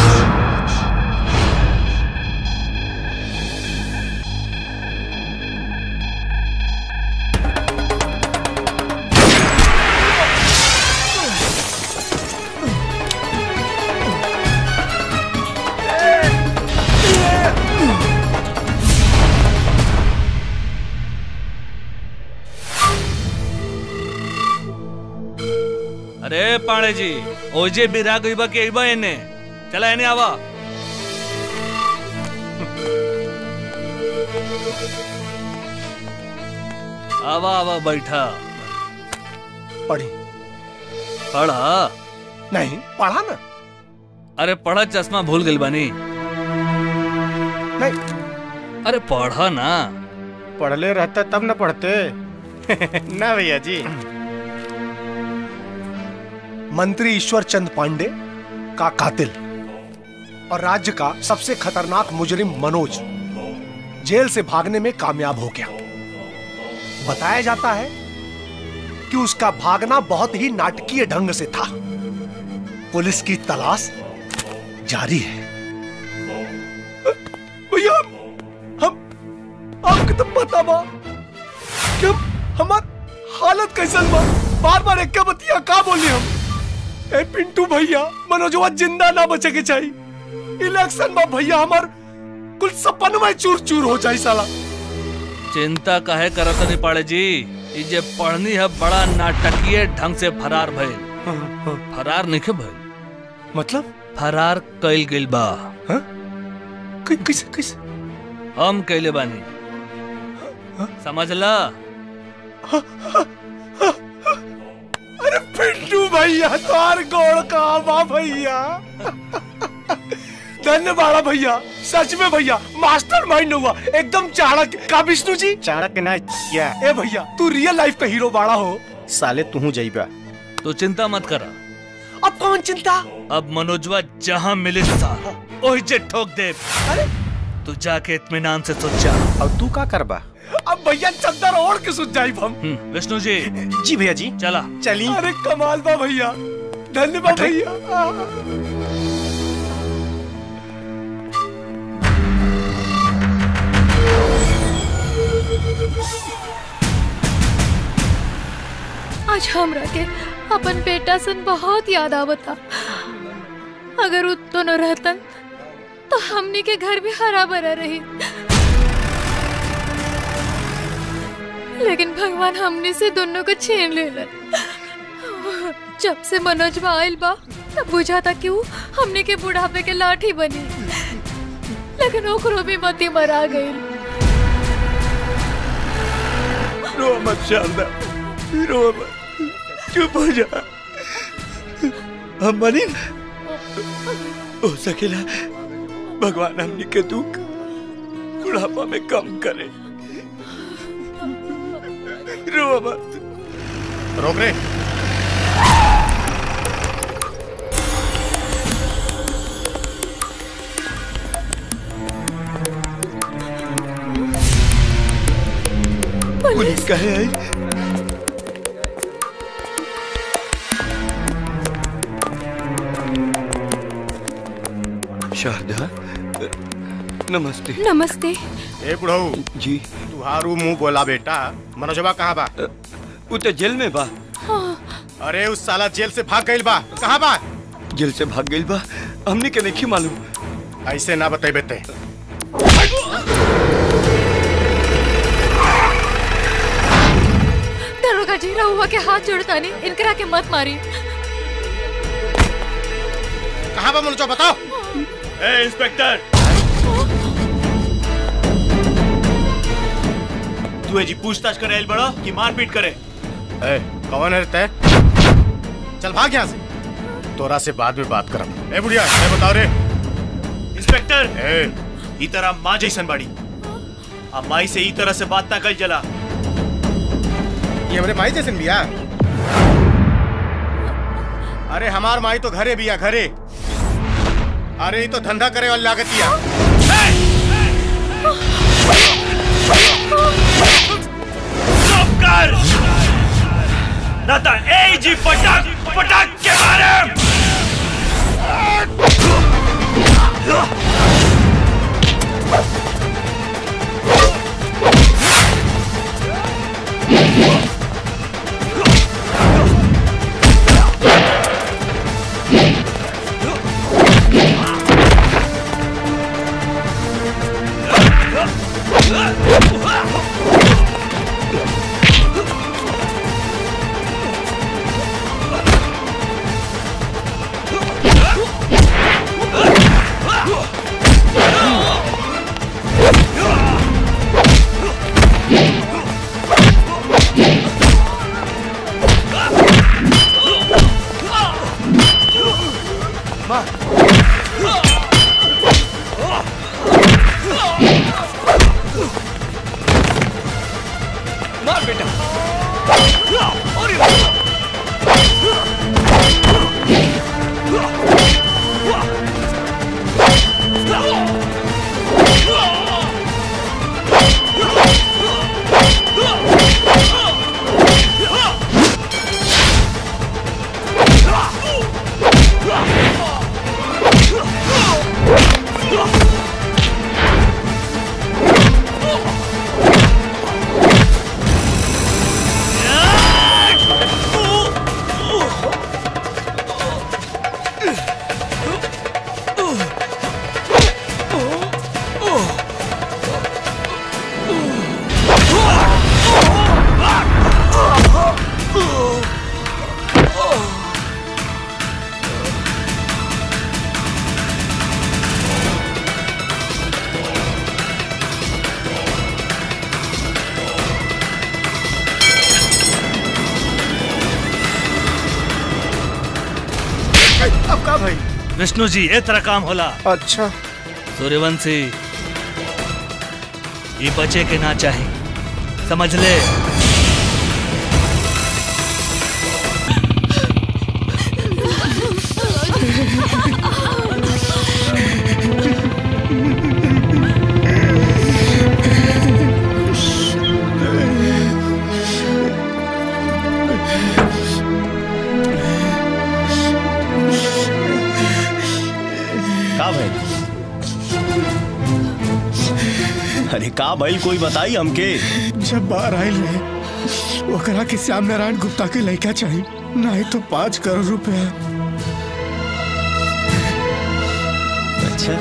अरे पाणे जी ओजे बिरा गईबा के आईबा एने चला एने आवा आवा आवा बैठा पढ़ी पढ़ा नहीं पढ़ा ना अरे पढ़ा चश्मा भूल गई बानी नहीं अरे पढ़ा ना पढ़ले रहता तब न पढ़ते ना भैया जी मंत्री ईश्वर चंद पांडे का कातिल और राज्य का सबसे खतरनाक मुजरिम मनोज जेल से भागने में कामयाब हो गया बताया जाता है कि उसका भागना बहुत ही नाटकीय ढंग से था पुलिस की तलाश जारी है भैया हम आपको तो पता बा कि हम हमार हालत कैसन बा बार बार एक बतिया का बोली हम ए पिंटू भैया मनोजवा जिंदा ना बचे के चाहिए इलेक्शन में भैया हमार कुल सपन में चूर चूर हो जाए साला चिंता काहे करत नहीं पाड़े जी ई जे पढ़नी है बड़ा नाटकीय ढंग से फरार भइल फरार नहीं भइल मतलब फरार कइल गइल बा कैसे कैसे हम कइले बानी समझला अरे पिंटू भैया तार गोड़ का बा भैया धन्यवाद भैया सच में भैया मास्टर माइंड हुआ एकदम चाणक्य का विष्णु जी चाणक्य ना क्या ए भैया तू रियल लाइफ का हीरो बाड़ा हो साले तू जाइबा तो चिंता मत करा अब कौन चिंता अब मनोजवा जहाँ मिले सा ओही जे ठोक दे तू जाके इत्मीनान से सोच जा अब तू का करबा अब भैया चद्दर ओढ़ के सुत जाई हम हम्म, विष्णु जी जी भैया जी चला चली अरे कमाल बा भैया धन्यवाद भैया आज हमरा के अपन बेटा सन बहुत याद आवता अगर उ दोनों रहतन तो हमनी के घर भी हरा भरा रही लेकिन भगवान हमने से दोनों को छीन लेलन जब से मनोज आयल बा तब बुझा था कि वो हमने के बुढ़ापे के लाठी बनी लेकिन ओकरो भी मती मरा गई रो मत शारदा रो मत चुप हो जा हम मनी ना हो सकेला भगवान हमनी के दुख बुढ़ापा में कम करे रो मत रोक रे कहे आई शारदा नमस्ते नमस्ते ए बुढ़ऊ जी तुहारू मुंह बोला बेटा मनोजवा कहाँ बा वो तो जेल में बा अरे उस साला जेल से भाग गइल बा कहाँ बा जेल से भाग गइल बा हमने के नहीं मालूम ऐसे ना बतेबे ते दरोगा जी रहुआ के हाथ जोड़ता नहीं इनकरा के मत मारी कहाँ बा मनोजवा बताओ ए इंस्पेक्टर तू जी पूछताछ करे आइल बड़ो कि मारपीट करे ए कौन है ते चल भाग यहाँ से तोरा से बाद में बात करब ए बुढ़िया ए बताओ रे इंस्पेक्टर ई तरह माँ जैसन बाड़ी अब माई से ई तरह से बात ना कल जला ये हमरे माई जैसे बिया अरे हमार माई तो घरे बिया घरे अरे ये तो धंधा करे वाली लागतिया चुप कर ना तो ए जी पटक पटक के मारे मार बेटा अब का भाई विष्णु जी ए तरह काम होला अच्छा सूर्यवंशी ये बचे के ना चाहे समझ ले का भाई अरे का भाई कोई बताई हमके जब बाहर आयल रहे ओकरा के श्याम नारायण गुप्ता के लड़का चाहिए नहीं तो पाँच करोड़ रुपया अच्छा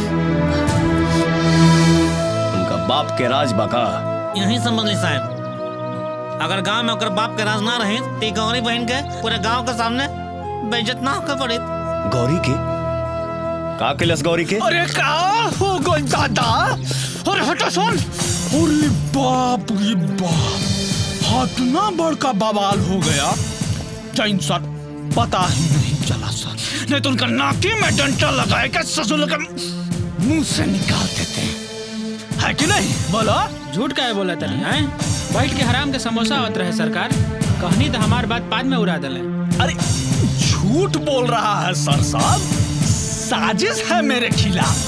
उनका बाप के राज बाका यही समझ ली साहब अगर गांव में ओकर बाप के राज ना रहे तो ई गौरी बहन के पूरे गांव के सामने बेइज्जत ना होकर पड़े गौरी के का कैलस गौरी के अरे का हो गई दादा अरे हटा सुन अरे बाप रे बाप हाथ ना बड़का बवाल हो गया जैन सर पता ही नहीं चला सर नहीं तो उनका नाके में डंटा लगाए के ससुर का मुंह से निकाल देते हैं है कि नहीं बोलो झूठ का है बोला तनी हैं बैठ के हराम के समोसा आवत रहे सरकार कहनी तो हमार बात बाद में उड़ा दले अरे झूठ बोल रहा है सर साहब साजिश है मेरे खिलाफ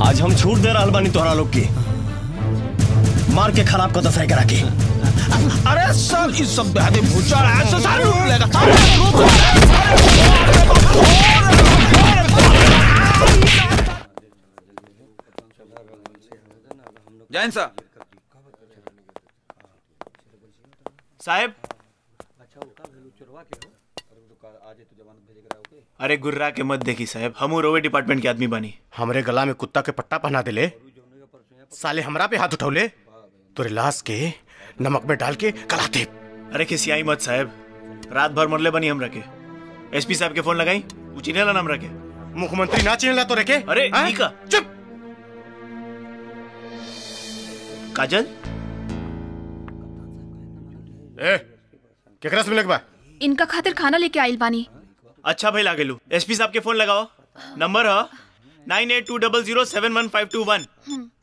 आज हम छूट दे रहा बानी तोहरा लोग के मार के खराब कर दसाई करा के अरे सर इस सब बेहद भूचाल है सर सारे लूट लेगा सारे लूट जैन साहब साहब अरे गुर्रा के मत देखी साहब हम रोवे डिपार्टमेंट के आदमी बनी हमरे गला में कुत्ता के पट्टा पहना दिले साले हमरा पे हाथ उठौले तोरे लाश के नमक में डाल के कलाते अरे खिसियाई मत साहब रात भर मरले बनी हम रखे एसपी साहब के फोन लगाई उचिनेला नाम रखे मुख्यमंत्री ना चिनेला तो रखे अरे हाँ? नीका चुप काजल ए केकरा से मिलक बा इनका खातिर खाना लेके आइल बानी अच्छा भाई लागे लू एसपी साहब के फोन लगाओ नंबर है nine eight two double zero seven one five two one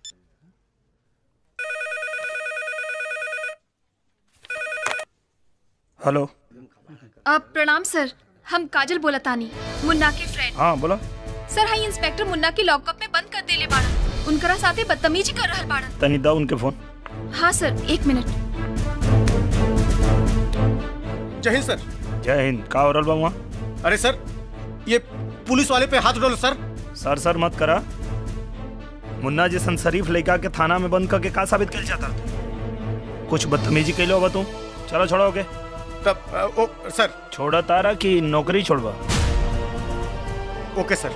hello अब प्रणाम सर हम काजल बोलतानी मुन्ना के फ्रेंड हाँ बोलो सर हाई इंस्पेक्टर मुन्ना के लॉकअप में बंद कर देले बाड़न उनकरा साथे बदतमीजी कर रहल बाड़न तनी दा उनके फोन हाँ सर एक मिनट जय हिंद सर जय हिंद का हो रहल बा वहाँ अरे सर ये पुलिस वाले पे हाथ उठौले सर सर सर मत करा मुन्ना जैसन शरीफ लड़का के थाना में बंद करके का साबित कर चाहता कुछ बदतमीजी कैलो होगा तू चलो छोड़ो के तब अ, ओ सर छोड़ा तारा कि नौकरी छोड़वा ओके सर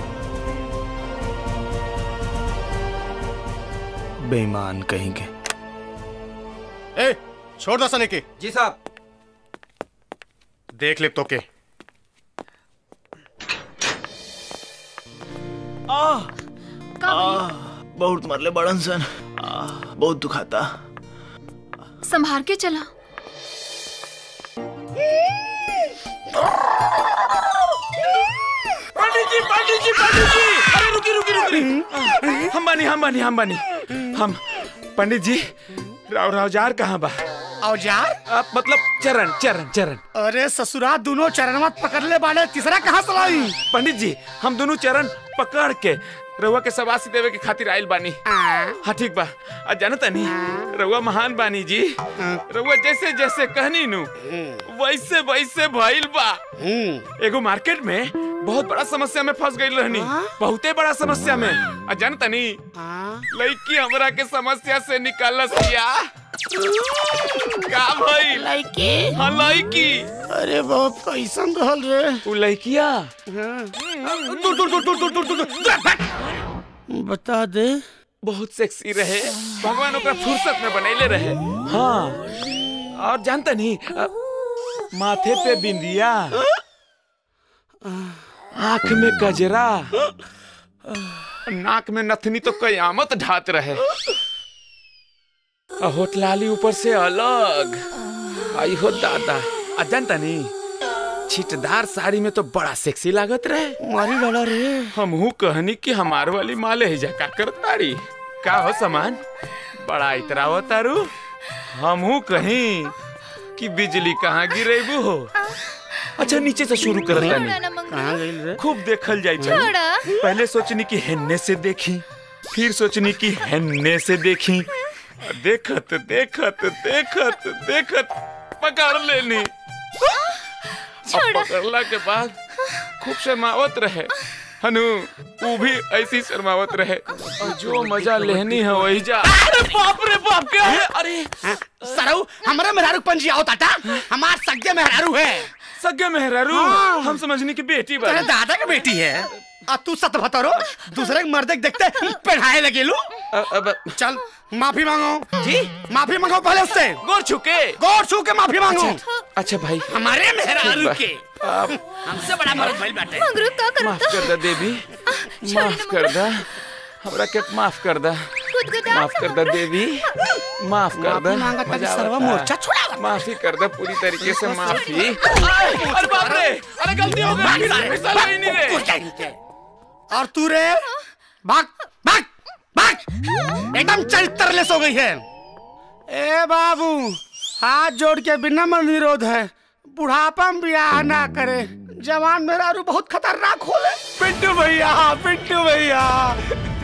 बेईमान कहीं के ए छोड़ दो सने के जी साहब देख ले तो के आ, आ, बहुत मरले बड़न सन आ, बहुत दुखाता संभार के चला पंडित जी पंडित जी पंडित जी अरे रुकी रुकी रुकी हम बानी हम बानी हम बानी हम पंडित जी राव रावजार कहाँ बा औजार आप मतलब चरण चरण चरण अरे ससुरा दोनों चरण पकड़ ले बाड़े तीसरा कहाँ सलाई पंडित जी हम दोनों चरण पकड़ के रउआ के सवासी देवे के खातिर आइल बानी हाँ ठीक बा आ जानता नी रउआ महान बानी जी रउआ जैसे जैसे कहनी नु वैसे वैसे भइल बा एगो मार्केट में बहुत बड़ा समस्या में फंस गई रहनी बहुते बड़ा समस्या में आ जानता नी लड़की हमरा के समस्या से निकालस किया का भइल लड़की हाँ लड़की अरे बाप कैसन रहल रे उ लड़किया दूर दूर दूर दूर दूर दूर दूर दूर बता दे बहुत सेक्सी रहे भगवान ओकरा फुर्सत में बनैले रहे हाँ और जानता नहीं अ, माथे पे बिंदिया आंख में गजरा नाक में नथनी तो कयामत ढात रहे आ होटलाली ऊपर से अलग आई हो दादा आ जानता नहीं छिटदार साड़ी में तो बड़ा सेक्सी लागत रहे मारी डाला रे हमहू कहनी कि हमार वाली माले है का करताड़ी का हो सामान बड़ा इतराव तारू हमहू कहीं कि बिजली कहाँ गिरेबू हो अच्छा नीचे से शुरू कर कहाँ गई रे खूब देखल जाए छोड़ा। पहले सोचनी कि हेन्ने से देखी फिर सोचनी कि हेन्ने से देखी देखत देखत देखत देखत पकड़ लेनी और पकड़ला के बाद खूब शर्मावत रहे हनु वो भी ऐसी शर्मावत रहे और जो मजा लेनी है वही जा अरे बाप रे बाप क्या है अरे सरऊ हमारा मेहरारू पंजी आओ टाटा हमार सगे मेहरारू है सगे मेहरारू हाँ। हम समझनी की बेटी तेरे बनी दादा की बेटी है अब तू सत भतरो दूसरे के मर्दे के देखते पढ़ाए लगे लू अब चल माफी मांगो जी माफी मांगो पहले उससे गोर छुके गोर छू के माफी मांगो अच्छा भाई हमारे मेहरारू ठीक के बा। हमसे बड़ा मर्द भइल बाटे मंगरू का करता माफ कर दा देवी माफ कर दा हमरा के माफ कर दा माफ कर दा देवी माफ कर दा माफी मांगा था कि मजा सर्वा आवता। मोर्चा छुड़ावा। माफी कर दा पूरी तरीके से माफी अरे बाप रे अरे गलती हो गई फिसल गई नहीं रे और तू रे भाग भाग भाग एकदम चरित्रलेस हो गई है ए बाबू हाथ जोड़ के बिना मन निरोध है बुढ़ापा में ब्याह ना करे जवान मेरा रू बहुत खतरनाक होले पिंटू भैया पिंटू भैया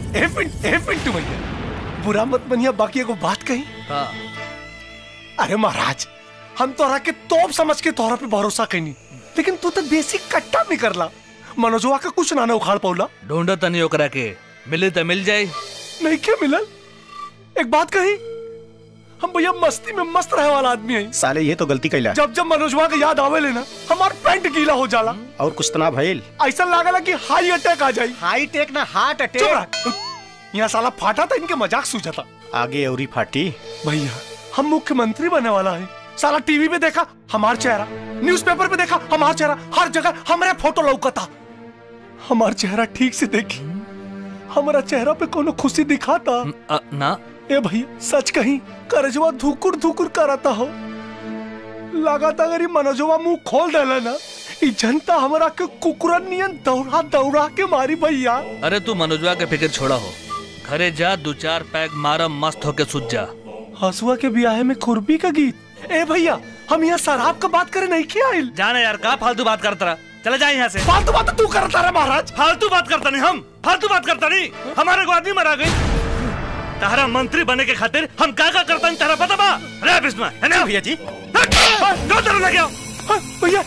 ए पिंट ए पिंटू भैया बुरा मत बनिया बाकी एगो बात कही हाँ अरे महाराज हम तोरा के तोप समझ के तोरा पे भरोसा कहीं लेकिन तू तो देसी कट्टा नहीं करला मनोजवा का कुछ ना ना उखाड़ पौला ढूंढो तनी ओकरा के मिले तो मिल जाए नहीं क्या मिलल एक बात कही हम भैया मस्ती में मस्त रहे वाला आदमी है साले ये तो गलती कैला जब जब मनोजवा के याद आवे लेना हमार पैंट गीला हो जाला और कुछ तना भइल ऐसा लागला कि हाई अटैक आ जाई हाई टेक ना हार्ट चुप रह। यहाँ साला फाटा था इनके मजाक सूझा था आगे औरी फाटी भैया हम मुख्यमंत्री बनने वाला है साला टीवी पे देखा हमार चेहरा न्यूज़पेपर पे देखा हमार चेहरा हर जगह हमारे फोटो लौकता हमार चेहरा ठीक से देखी हमारा चेहरा पे कोनो खुशी दिखाता अ, ना ए भैया सच कहीं करजवा धुकुर धुकुर कराता हो लगाता अगर ये मनोजवा मुंह खोल देला ना ई जनता हमरा के कुकुरन नियन दौड़ा दौड़ा के मारी भैया अरे तू मनोजवा के फिक्र छोड़ा हो घरे जा दो चार पैक मारा मस्त होके सुत जा हसुआ के ब्याह में खुरपी का गीत ए भैया हम यहाँ शराब का बात करे नहीं किया आइल जाने यार का फालतू बात करता रहा चला जाए यहाँ से फालतू बात तू करता रहा महाराज फालतू बात करता नहीं हम फालतू बात करता नहीं हमारे को आदमी मरा गई तारा मंत्री बने के खातिर हम क्या क्या करता तारा पता बा अरे बिस्मा है ना भैया जी दो तरह लगे भैया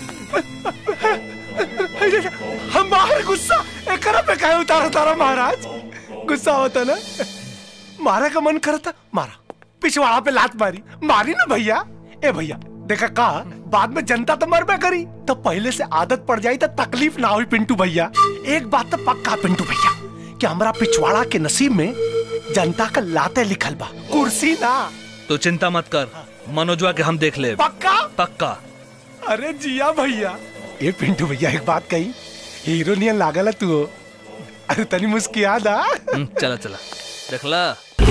हमारे गुस्सा एकरा पे काहे उतारा तारा महाराज गुस्सा होता ना मारा का मन करता मारा पिछवाड़ा पे लात मारी मारी ना भैया ए भैया देखा का बाद में जनता तो मरबे करी तो पहले से आदत पड़ जाई तो तकलीफ ना हुई पिंटू भैया एक बात तो पक्का पिंटू भैया कि हमारा पिछवाड़ा के नसीब में जनता का लाते लिखल बा कुर्सी ना तो चिंता मत कर मनोजवा के हम देख ले पक्का पक्का अरे जिया भैया ये पिंटू भैया एक बात कही हीरो नियन लागल है तू अरे तनी मुस्किया दा हम्म, चला चला देखला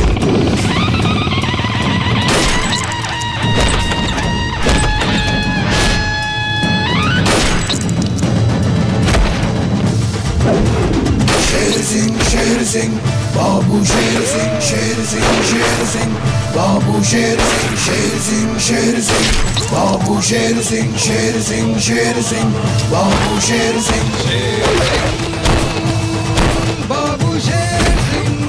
शेर सिंह शेर सिंह बाबू शेर सिंह शेर सिंह शेर सिंह बाबू शेर सिंह शेर सिंह शेर सिंह बाबू शेर सिंह शेर सिंह शेर सिंह बाबू शेर सिंह बाबू शेर सिंह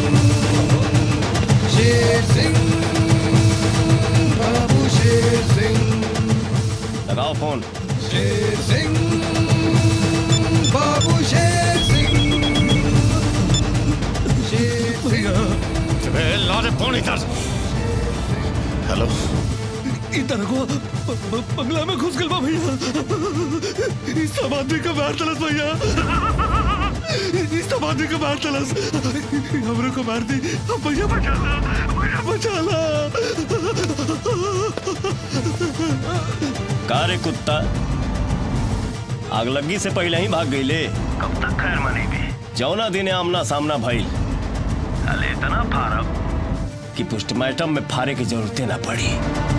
शेर सिंह बाबू शेर सिंह लगाओ फोन शेर सिंह बाबू शेर सिंह शेर सिंह लारे फोन इधर हेलो इधर को ब- ब- बंगला में घुस गल बा भैया इस सब आदमी का मार तलस भैया इस सब आदमी का मार तलस हमरे को मार दी भैया बचा ला भैया बचा ला का रे कुत्ता आगलगी से पहले ही भाग गईले कब तक खैर मनेगी जौना दिने आमना सामना भइल अले इतना फारब कि पोस्टमार्टम में फारे की जरूरतें ना पड़ी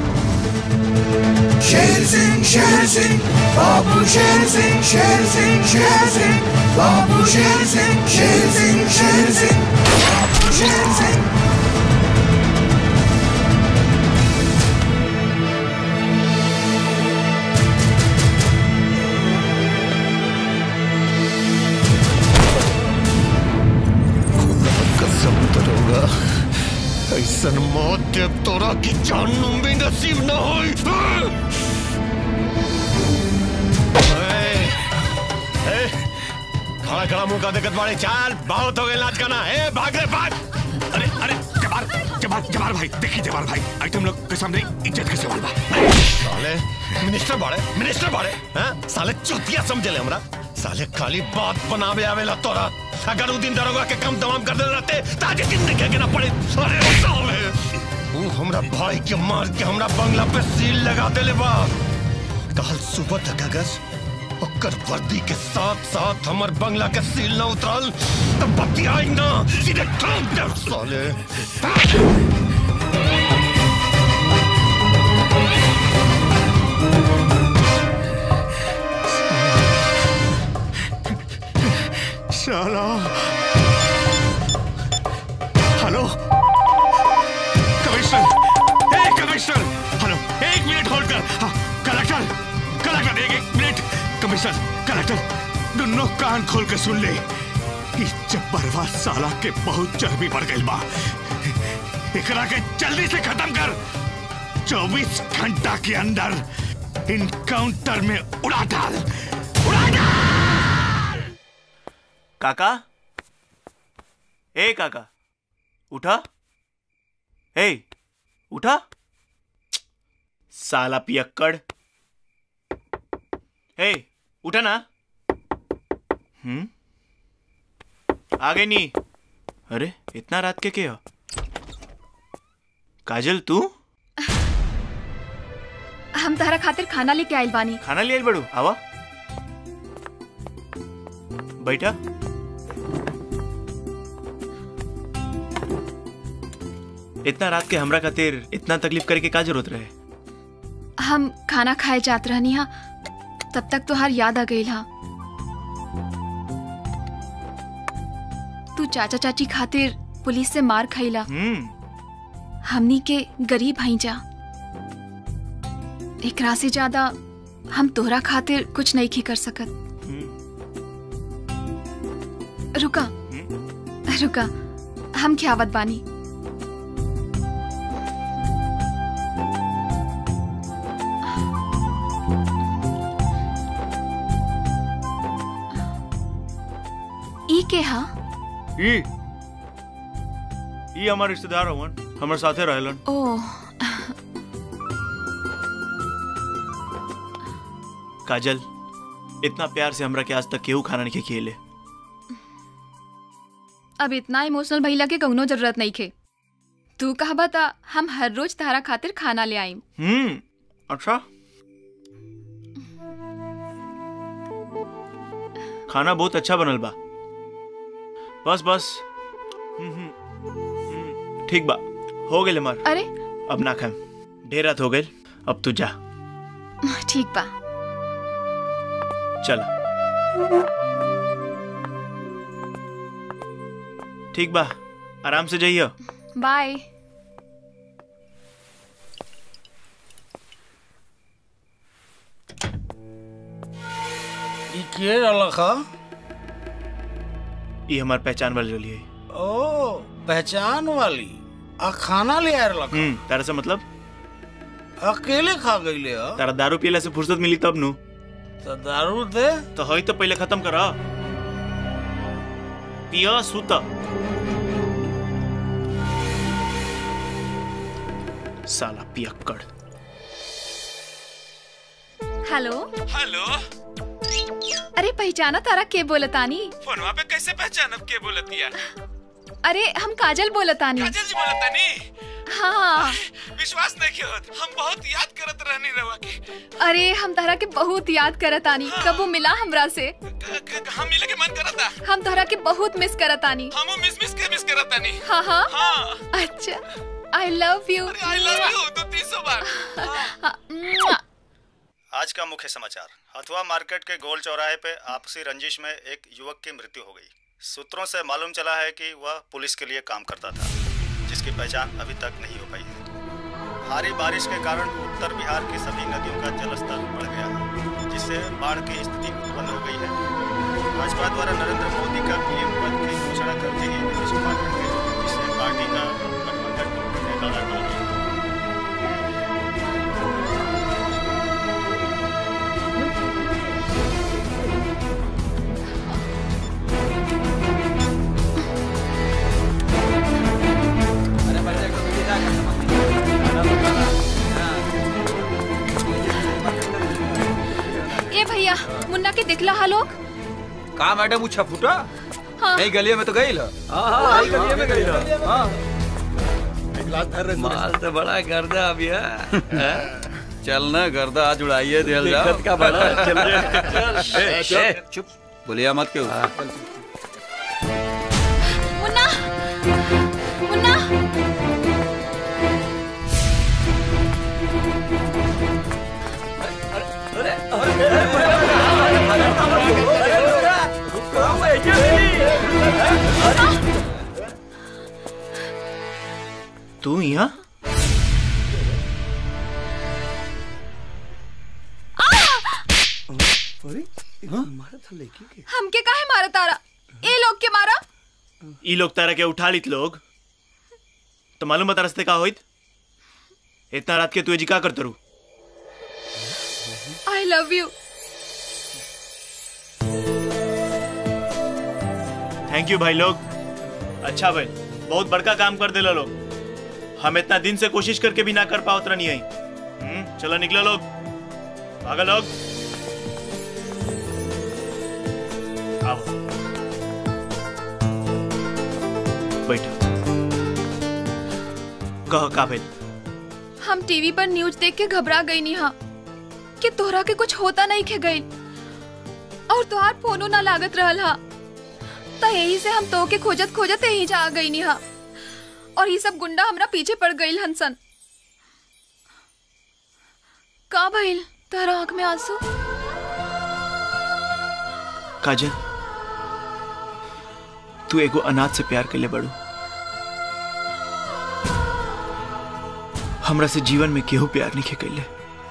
शेर सिंह शेर सिंह बाबू शेर सिंह शेर सिंह शेर सिंह बाबू शेर सिंह शेर सिंह शेर सिंह बाबू शेर सिंह कसम तरोगा ऐसन मौत देव तोरा की जानू भी नसीब न होई खड़ा खड़ा मुंह का दिक्कत बाड़े चाल बहुत हो गए नाच करना है भाग रे भाग अरे अरे जबार जबार जबार भाई देखिए जबार भाई आज तुम लोग के सामने इज्जत के सवाल बा साले मिनिस्टर बाड़े मिनिस्टर बाड़े हैं साले चुतिया समझले हमरा साले खाली बात बनावे आवेला तोरा अगर उ दिन दरोगा के कम तमाम कर देले रहते ताजे कितने के ना पड़े अरे साले उ हमरा भाई के मार के हमरा बंगला पे सील लगा देले बा कल सुबह तक अगर ओकर वर्दी के साथ साथ हमर बंगला के सील न उतरल तब बतियाई ना सीधे ठोक दे साले शाला हेलो कमिश्नर ए कमिश्नर हेलो एक मिनट होल्ड कर हाँ, कलेक्टर कलेक्टर एक एक मिनट कमिश्नर कलेक्टर दोनों कान खोल के सुन ले इस जब्बरवा साला के बहुत चर्बी बढ़ गई बा एकरा के जल्दी से खत्म कर 24 घंटा के अंदर इनकाउंटर में उड़ा डाल काका ए काका उठा ए उठा साला पियक्कड़ ए उठा ना हम्म आगे नहीं अरे इतना रात के क्या काजल तू हम तारा खातिर खाना लेके आइल बानी खाना ले आइल बड़ू आवा बैठा इतना रात के हमरा खातिर इतना तकलीफ करे के का जरूरत रहे हम खाना खाए जात रहनी हा तब तक तोहार याद आ गई हा तू चाचा चाची खातिर पुलिस से मार खैला हम्म हमनी के गरीब हई जा एकरा से ज्यादा हम तोहरा खातिर कुछ नहीं की कर सकत रुका रुका हम खियावत बानी ई के हा ई ई हमार रिश्तेदार हवन हमर साथे रहलन ओ काजल इतना प्यार से हमरा के आज तक केहू खाना नहीं खिएले अब इतना इमोशनल भइला के कौनो जरूरत नहीं खे तू कहा बता हम हर रोज तारा खातिर खाना ले आईम हम्म अच्छा खाना बहुत अच्छा बनल बा बस बस हम्म, हम्म, हम्म, ठीक बा हो गए हमार अरे अब ना खाएम ढेर रात हो गए अब तू जा ठीक बा चल ठीक बा आराम से जाइयो बाय ई के रहलक ह ये हमार पहचान वाली रही है ओ पहचान वाली आ खाना ले आ रहलक हम्म तारा से मतलब अकेले खा गईले ह तारा दारू पियला से फुर्सत मिली तब नु तो दारू दे तो हई तो पहले खत्म करा पिया सुता साला पियक्कड़ हेलो हेलो अरे पहचाना तारा के बोलतानी फोनवा पे कैसे पहचानब के बोलतिया अरे हम काजल बोलतानी काजल जी बोलतानी हाँ विश्वास नहीं के होत हम बहुत याद करत रहनी रवा के अरे हम तारा के बहुत याद करतानी कबो मिला हमरा से हम मिले के मन करता हम तारा के बहुत मिस करतानी हमो मिस मिस के मिस करतानी हाँ हाँ हाँ अच्छा I love you I love you तो तीसो बार आज का मुख्य समाचार हथुआ मार्केट के गोल चौराहे पे आपसी रंजिश में एक युवक की मृत्यु हो गई सूत्रों से मालूम चला है कि वह पुलिस के लिए काम करता था जिसकी पहचान अभी तक नहीं हो पाई है भारी बारिश के कारण उत्तर बिहार की सभी नदियों का जलस्तर बढ़ गया है जिससे बाढ़ की स्थिति उत्पन्न हो गई है भाजपा द्वारा नरेंद्र मोदी का पीएम पद की घोषणा करते ही नीतीश कुमार हट गए जिससे पार्टी का गठबंधन टूटने का डर बन गया ए भैया मुन्ना के दिखला हा लोग का मैडम उछा फूटा हाँ। नहीं गलिया में तो गई लो हाँ, यही गलिया में गई लो। हाँ। माल तो बड़ा गर्दा अभी है चल ना गर्दा आज उड़ाइए दिल जाओ दिक्कत का बड़ा, चल चल ए, ए, चुप बोलिया मत क्यों मुन्ना मुन्ना तू यहाँ हमके काहे मारा तारा ए लोग के मारा ई लोग तारा के उठा लित लोग तो मालूम बता रस्ते का होइत इतना रात के तू जी का करते रू I love you thank you भाई लोग अच्छा भाई बहुत बड़का काम कर दिला लोग हम इतना दिन से कोशिश करके भी ना कर पाओ उतना नहीं आई हम्म, चलो निकलो लोग भागा लोग आओ बैठो कहो का भाई हम टीवी पर न्यूज देख के घबरा गई निहा कि तोहरा के कुछ होता नहीं खे गई और तोहार फोनो ना लागत रहल हा त यही से हम तो के खोजत खोजत यही जा आ गई निहा और ये सब गुंडा हमरा पीछे पड़ गई हंसन का भइल तोहरा आंख में आंसू काजल तू एगो अनाथ से प्यार कैले बड़ू हमरा से जीवन में केहू प्यार नहीं कैले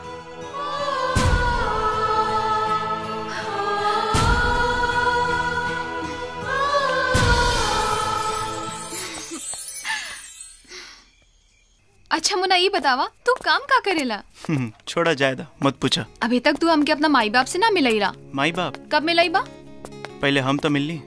अच्छा मुन्ना ये बतावा तू काम का करेला हम्म, छोड़ा जायदा मत पूछा अभी तक तू हमके अपना माई बाप से ना मिलई रहा माई बाप कब मिलई बा पहले हम तो मिलनी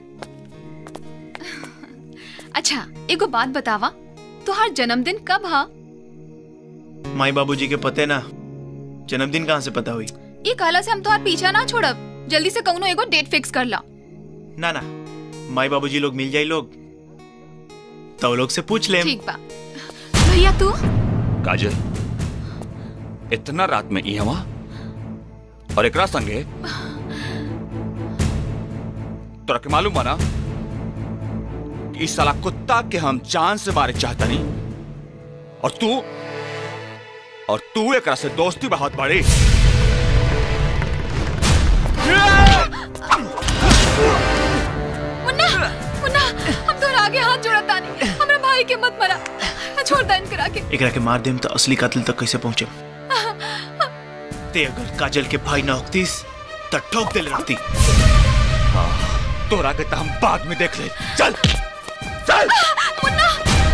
अच्छा एगो बात बतावा तुहार जन्मदिन कब हा माई बाबूजी के पते ना जन्मदिन कहाँ से पता हुई ये कहला से हम तुहार पीछा ना छोड़ब जल्दी से कौनो एगो डेट फिक्स कर ला ना ना माई बाबूजी लोग मिल जाई लोग तो लोग से पूछ ले ठीक बा भैया तू काजल इतना रात में ई हवा और एकरा संगे तोरा के मालूम बना कि इस साला कुत्ता के हम जान से मारे चाहता नहीं और तू और तू एकरा से दोस्ती बहुत बड़ी मुन्ना मुन्ना हम तोहरा आगे हाथ जोड़त तानी हमरा भाई के मत मरा छोड़ दा इनकरा के एकरा के मार देम तो असली कातिल तक कैसे पहुंचे ते अगर काजल के भाई ना होतीस तो ठोक दिल रखती तोरा के तो हम बाद में देख ले चल चल मुन्ना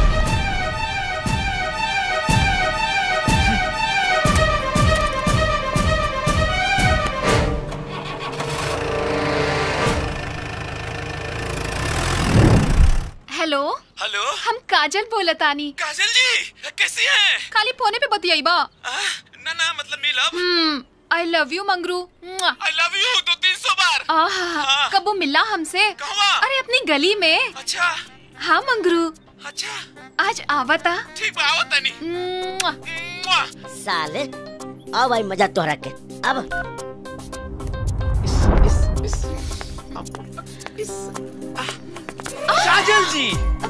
हेलो हेलो हम काजल बोलतानी काजल जी कैसी हैं खाली फोने पे बतियाई बा ना ना मतलब मिलब hmm I love you Mangru I love you दो तीन सौ बार आहा कब वो मिला हमसे अरे अपनी गली में अच्छा हाँ मंगरू अच्छा आज आवता ठीक बा आवता नहीं साले आओ भाई मजा तोहरा के अब काजल जी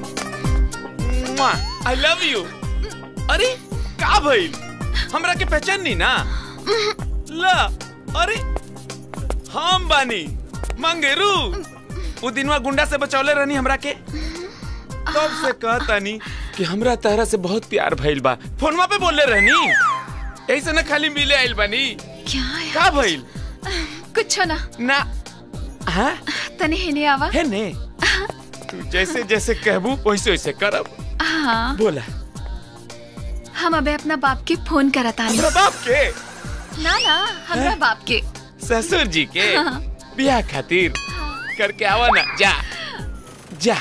आई लव यू अरे का भइल हमरा के पहचान नहीं ना ला अरे हम बानी मंगेरू वो दिनवा गुंडा से बचौले रहनी हमरा के तब से कहतानी कि हमरा तहरा से बहुत प्यार भइल बा फोनवा पे बोले रहनी ऐसे ना खाली मिले आइल बानी क्या का भइल कुछ ना ना हाँ तने हेने आवा है ने तू जैसे जैसे कहबू वैसे वैसे करब हाँ बोला हम अबे अपना बाप के फोन करतानी हमरा बाप के ना ना हमरा बाप के ससुर जी के हाँ। ब्याह खातिर करके आवा ना जा जा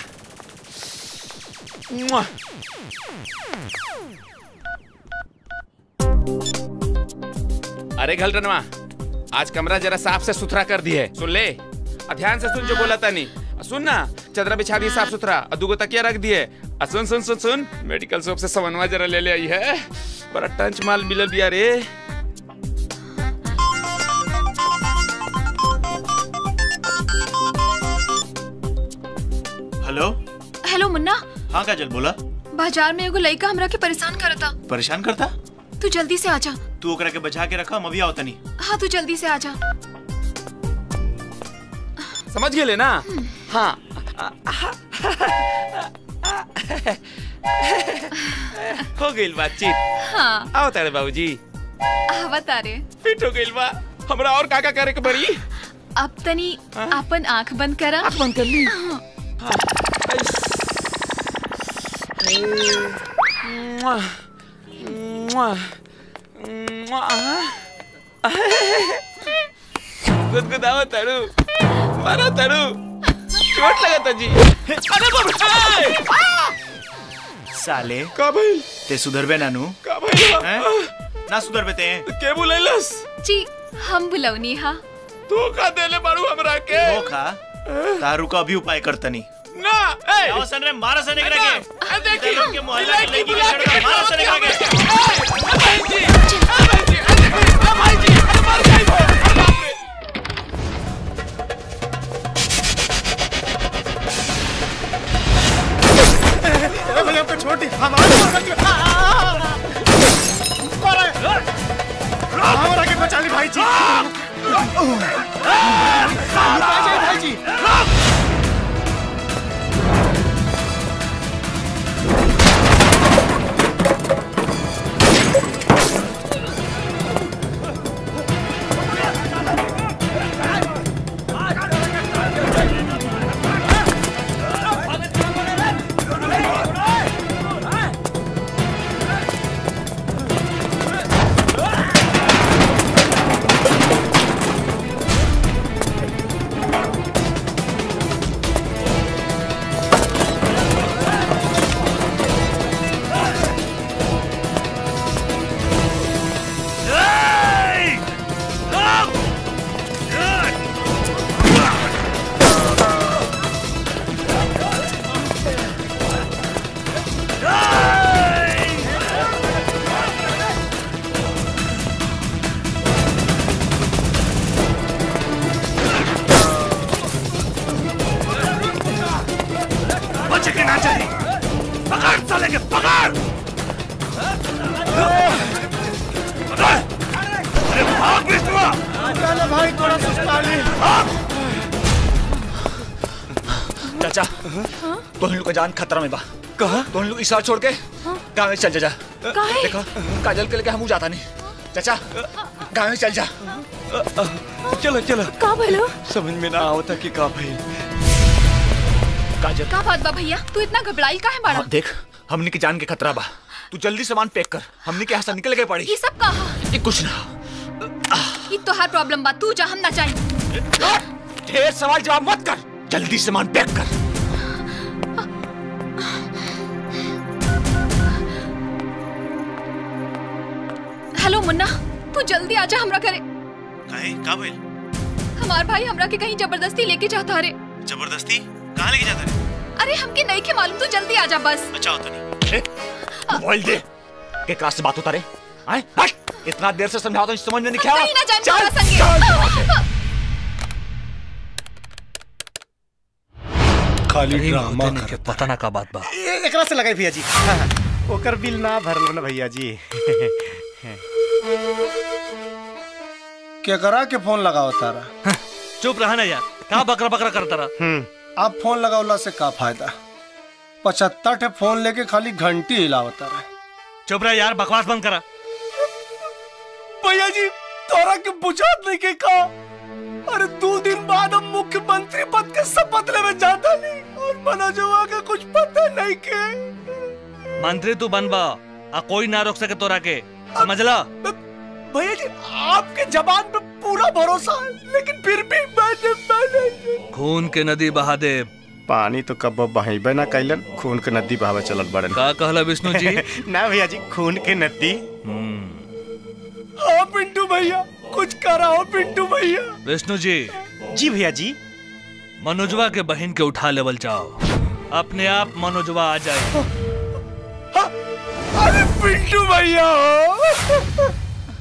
मुआ। अरे घलटनवा आज कमरा जरा साफ से सुथरा कर दिए सुन ले आ ध्यान से सुन जो बोला था नहीं सुन ना चदरा बिछा दिए साफ सुथरा और दुगो तकिया रख दिए आ सुन सुन सुन सुन मेडिकल शॉप से समनवा जरा ले ले आई है बड़ा टंच माल मिलल बिया रे हेलो हेलो मुन्ना हाँ काजल बोला बाजार में एगो लड़का हमरा के परेशान करता परेशान करता तू जल्दी से आजा तू ओकरा के बचा के रखा हम अभी आवतनी हाँ तू जल्दी से आजा समझ गए ना हाँ हो गई बातचीत हाँ आओ तारे बाबूजी आवा तारे फिट हो गई बा हमरा और का का करे के बड़ी अब तनी अपन आंख बंद करा आंख बंद कर ली गुदगुदाओ तड़ू मारो तड़ू चोट लगा था जी अरे बाप रे! साले का भाई ते सुधरबे नानू का भाई हैं? ना सुधरबे ते के बुलैलस जी हम बुलौनी हा तू का देले बाड़ू हमरा के धोखा तारू का भी उपाय करतनी ना ए आओ सन रे मारा सन एकरा के ए देखी लोग के मोहल्ला के लड़की के लड़का मारा सन एकरा के भाई जी भाई जी भाई जी अरे मार गई अरे भैया हमको छोड़ दी हमारे हमारा के बचा ली भाई जी भाई जी बचे के ना चाहिए पकड़ साले के पकड़ पकड़ अरे भाग विष्णु चलो भाई थोड़ा सुस्ता ली चाचा तो हम लोग का जान खतरा में बा कहा तो हम लोग इशारा छोड़ के गाँव में चल जा जा काहे? देखो काजल के लेके हम जाता नहीं चाचा गाँव में चल जा चलो चलो का भलो समझ में ना आवता कि का भाई काजल का बात बा भैया तू इतना घबराइल काहे बाड़ा हाँ, देख हमने की जान के खतरा बा तू जल्दी सामान पैक कर हमने के यहाँ से निकल के पड़ी ये सब कहा ये कुछ ना ये तोहार प्रॉब्लम बा तू जा हम ना जाए ढेर सवाल जवाब मत कर जल्दी सामान पैक कर हेलो मुन्ना तू जल्दी आजा हमरा घरे काहे का भइल हमार भाई हमरा के कहीं जबरदस्ती लेके जाता रे जबरदस्ती कहाँ लेके जाता रे अरे हमके नहीं के मालूम तू जल्दी आजा बस अच्छा होता नहीं मोबाइल दे के क्लास से बात होता रे आए हट इतना देर से समझाओ तो समझ में नहीं हम क्या कहीं ना जाए चल, तोरा संगे चल, खाली नहीं ड्रामा होते नहीं के पता ना का बात बा ए- एकरा से लगाई भैया जी हाँ, हाँ। ओकर बिल ना भरलो ना भैया जी क्या करा के फोन लगाओ तारा चुप रहा ना यार का बकरा बकरा करता रहा आप फोन लगावला से का फायदा पचहत्तर ठे फोन लेके खाली घंटी हिलावता रहे चुप रहा यार बकवास बंद करा भैया जी तोरा के बुझात नहीं के का अरे दो दिन बाद हम मुख्यमंत्री पद के शपथ लेवे जाता नहीं और मनोजवा का कुछ पता नहीं के मंत्री तू बनबा आ कोई ना रोक सके तोरा के समझला भैया जी आपके जबान पे पूरा भरोसा है लेकिन फिर भी मैंने मैंने खून के नदी बहा दे पानी तो कब बहेबे ना कैलन खून के नदी बहावे चलत बड़न का कहला विष्णु जी ना भैया जी खून के नदी हाँ पिंटू भैया कुछ कराओ पिंटू भैया विष्णु जी जी भैया जी मनोजवा के बहन के उठा लेवल जाओ अपने आप मनोजवा आ जाए अरे पिंटू भैया हो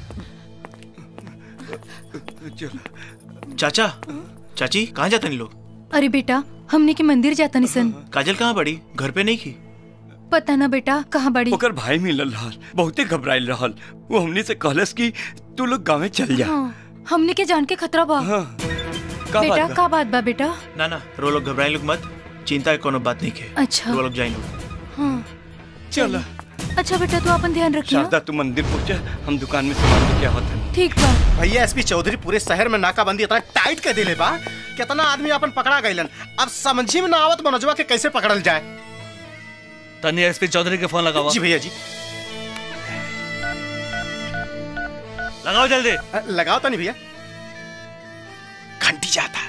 चाचा चाची कहाँ जाते नहीं लोग अरे बेटा हमने के मंदिर जाता निसन काजल कहाँ पड़ी घर पे नहीं की पता ना बेटा कहाँ बड़ी ओकर भाई मिलल रहल बहुते घबराइल रहल वो हमनी से कहलस कि तू लोग गाँव चल जा हाँ, हमने के जान के खतरा बा का बेटा बात बा? का बात बा बेटा ना ना रो लोग घबराए लोग मत चिंता की कोनो बात नहीं के अच्छा रो लोग जाए लोग हाँ चल अच्छा बेटा तू अपन ध्यान रखियो शारदा तू मंदिर पहुंचा हम दुकान में सामान लेके आवत हन ठीक बा भैया एसपी चौधरी पूरे शहर में नाकाबंदी इतना टाइट कर दिले बा कितना आदमी अपन पकड़ा गइलन अब समझी में ना आवत मनोजवा के कैसे पकड़ल जाए तनी एसपी चौधरी के फोन लगावा जी भैया जी लगाओ जल्दी लगाओ तो नहीं भैया घंटी जाता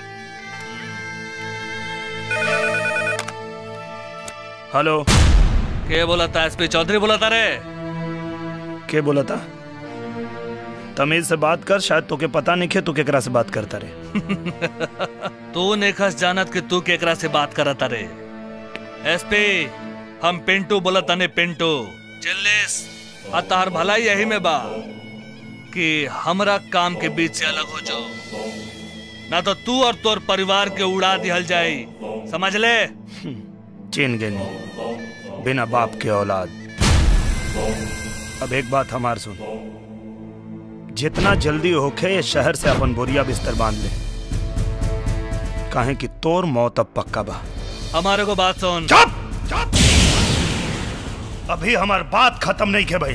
हेलो के बोला था एसपी चौधरी बोला था रे के बोला था तमीज से बात कर शायद तोके पता नहीं खे तू केकरा से बात करता रे तू नेखस जानत कि तू केकरा से बात करत रे एसपी हम पिंटू बोला तने पिंटू चिल्लिस आ तार भलाई यही में बा कि हमरा काम के बीच से अलग हो जाओ ना तो तू और तोर परिवार के उड़ा दिहल जाई समझ ले चीन गेनी बिना बाप के औलाद अब एक बात हमार सुन जितना जल्दी होखे ये शहर से अपन बोरिया बिस्तर बांध ले काहे कि तोर मौत अब पक्का बा हमारे को बात सुन चुप अभी हमार बात खत्म नहीं के भाई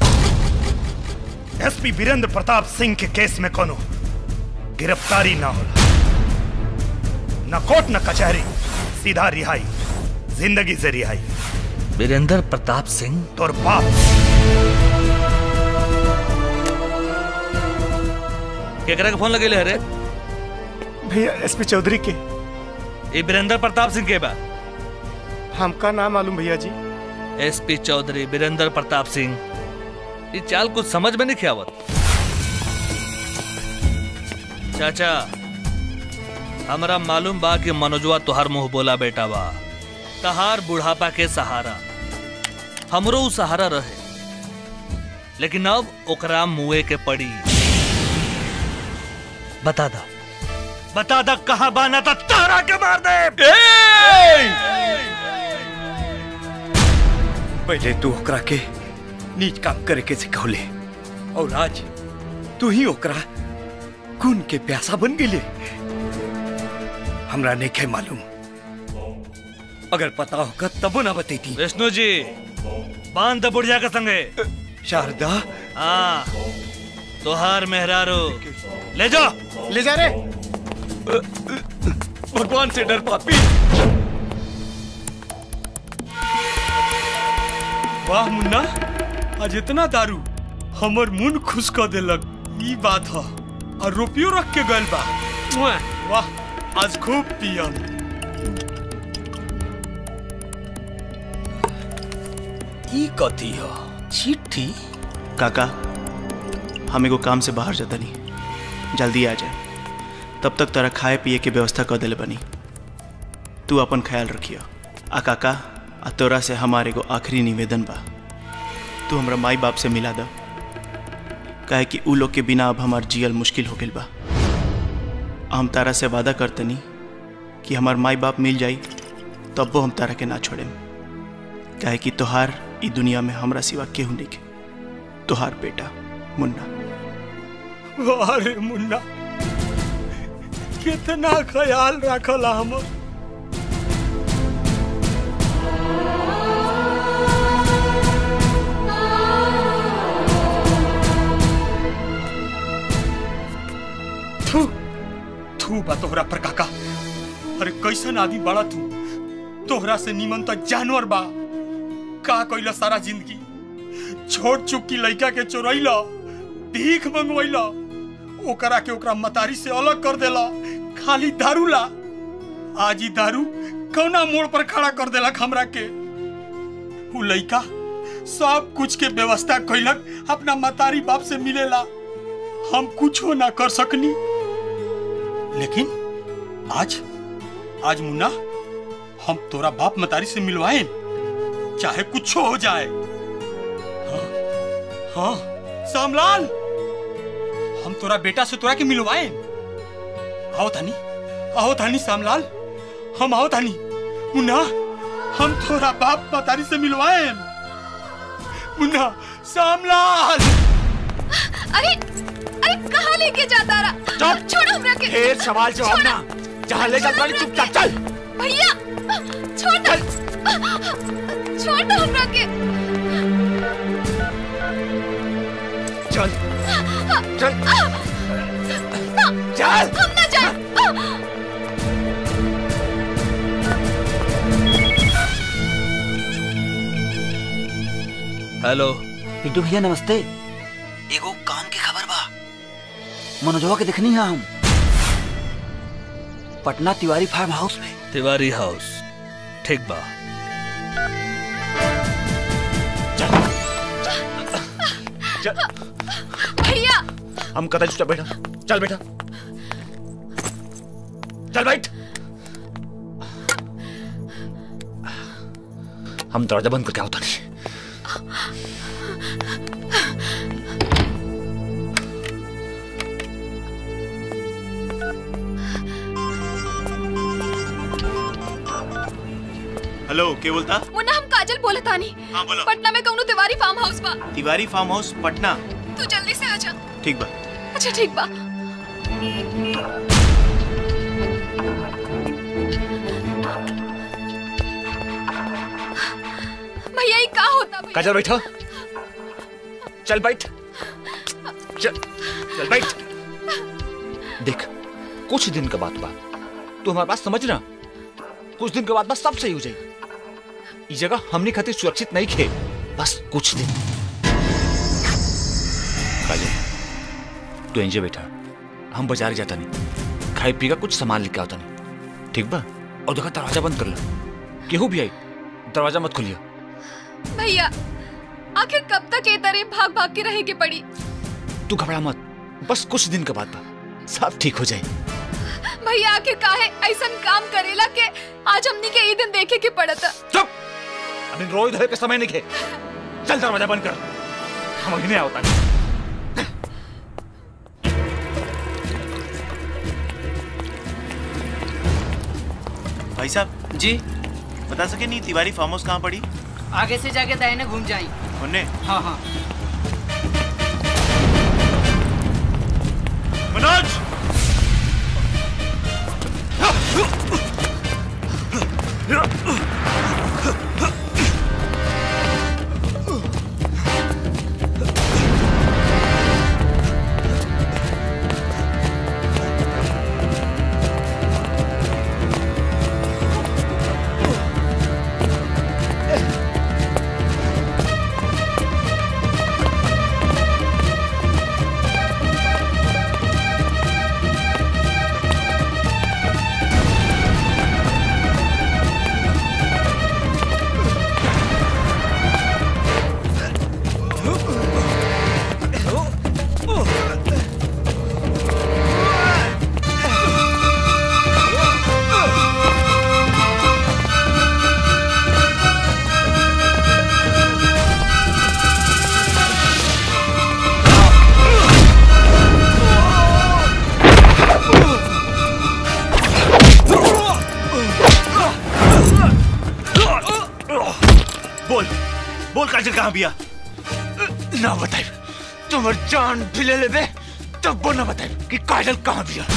एसपी वीरेंद्र प्रताप सिंह के केस में कोनो गिरफ्तारी ना होला न कोर्ट न कचहरी सीधा रिहाई जिंदगी से रिहाई वीरेंद्र प्रताप सिंह तोर बाप केकरा के फोन लगे रे भैया एसपी चौधरी के ये वीरेंद्र प्रताप सिंह के बा हमका नाम मालूम भैया जी एसपी चौधरी वीरेंद्र प्रताप सिंह ये चाल कुछ समझ में नहीं खियावत चाचा हमरा मालूम बा कि मनोजवा तुहार मुंह बोला बेटा बा तहार बुढ़ापा के सहारा हमरो उ सहारा रहे लेकिन अब ओकरा मुए के पड़ी बता दा बता दा कहां बाना था तारा के मार दे पहले तू ओकरा के नीच काम करे के सिखौले और आज तू ही ओकरा खून के प्यासा बन गेले हमरा नहीं खे मालूम अगर पता होगा तब ना बतेती विष्णु जी बांध द बुढ़िया के संगे शारदा हाँ तोहार मेहरारू ले जाओ ले जा रे भगवान से डर पापी वाह मुन्ना आज इतना दारू हमर मुंह खुश कर देलक ई बात ह और रुपयो रख के गल बा मुआ, वाह आज खूब पियम ई कथी ह चिट्ठी काका हम एगो काम से बाहर जाता नहीं जल्दी आ जाए तब तक तोरा खाए पिए के व्यवस्था कर दिले बनी तू अपन ख्याल रखियो आ काका आ तोरा से हमारे एगो आखिरी निवेदन बा तू हमरा माई बाप से मिला द काहे कि उ लोग के बिना अब हमार जियल मुश्किल हो गइल बा हम तारा से वादा करतनी कि हमार माई बाप मिल जाई तब वो हम तारा के ना छोड़ेम काहे कि तोहार ई दुनिया में हमरा सिवा केहू नहीं के तोहार बेटा मुन्ना वाह रे मुन्ना कितना ख्याल रखला हमर थू थू बा तोहरा पर काका अरे कैसन आदमी बड़ा तू तोहरा से निमन तो जानवर बा का कइला सारा जिंदगी छोट चुकी लड़का के चोरैला भीख मंगवैला ओकरा के ओकरा मतारी से अलग कर देला खाली दारू ला आज ही दारू कौना मोड़ पर खड़ा कर देला हमरा के उ लड़का सब कुछ के व्यवस्था कैलक अपना मतारी बाप से मिलेला हम कुछो ना कर सकनी लेकिन आज आज मुन्ना हम तोरा बाप मतारी से मिलवाए चाहे कुछ हो जाए हाँ, हाँ सामलाल हम तोरा बेटा से तोरा के मिलवाए आओ थानी आओ थानी सामलाल हम आओ थानी मुन्ना हम तोरा बाप मतारी से मिलवाए मुन्ना सामलाल अरे अरे कहाँ लेके जाता रहा छोड़ो हमरा के ढेर सवाल जवाब ना जहाँ ले चल पड़ी चुपचाप चल भैया छोड़ दो छोड़ दो हमरा के चल चल हम ना जाए हेलो पिंटू भैया नमस्ते एगो काम की खबर बा मनोजवा के देखनी है हम पटना तिवारी फार्म हाउस में तिवारी हाउस ठीक बा चल भैया हम कदा चुपचाप बैठा चल बेटा चल बैठ हम दरवाजा बंद करके आवता नहीं हेलो के बोलता मुन्ना हम काजल बोले तानी हाँ, बोलो। पटना में कौनो तिवारी फार्म हाउस बा तिवारी फार्म हाउस पटना तू जल्दी से आ जा ठीक बा अच्छा ठीक बा भैया ये का होता भैया काजल बैठो चल बैठ चल चल बैठ देख कुछ दिन के बाद बा तू हमारी बात समझ ना कुछ दिन के बाद बस सब सही हो जाएगी इस जगह हमने खातिर सुरक्षित नहीं खे बस कुछ दिन काजल तू एंजे बैठा हम बाजार जाता नहीं खाई पी का कुछ सामान लेके आता नहीं ठीक बा और देखा दरवाजा बंद कर लो केहू भी आई दरवाजा मत खोलियो भैया आखिर कब तक ये तरह भाग भाग के रहेगी पड़ी तू घबरा मत बस कुछ दिन के बाद बा सब ठीक हो जाए भैया आखिर काहे ऐसा काम करेला के आज हमनी के ये दिन देखे के पड़ता चुप अभी रोई धोए के समय नहीं खे चल दरवाजा बंद कर हम अभी नहीं आवता भाई साहब जी बता सके नहीं तिवारी फार्म हाउस कहाँ पड़ी आगे से जाके दाहिने घूम जाई उन्ने हाँ हाँ मनोज बोल बोल काजल कहाँ बिया ना बताई तुम्हार जान भी ले ले बे तब वो ना बताई कि काजल कहाँ बिया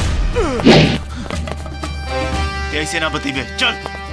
ऐसे ना बतीबे चल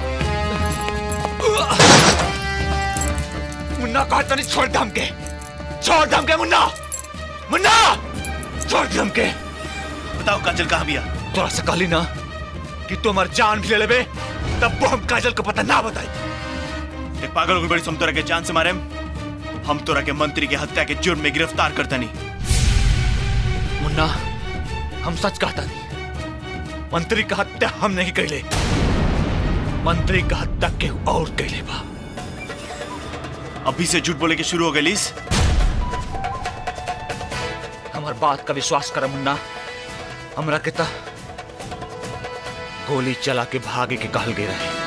मुन्ना कहा था नहीं छोड़ दम के छोड़ दम के मुन्ना मुन्ना छोड़ दम के बताओ काजल कहाँ बिया थोड़ा सा कहली ना कि तुम्हार जान भी ले ले बे तब वो हम काजल को पता ना बताई एक पागल की बड़ी हम तोरा के जान से मारे हम तोरा के मंत्री के हत्या के जुर्म में गिरफ्तार करता नहीं मुन्ना हम सच कहता नहीं मंत्री का हत्या हम नहीं कैले मंत्री का हत्या के और कैले बा अभी से झूठ बोले के शुरू हो गई लीस हमार बात का विश्वास कर मुन्ना हमरा के ता गोली चला के भागे के कहल गए रहे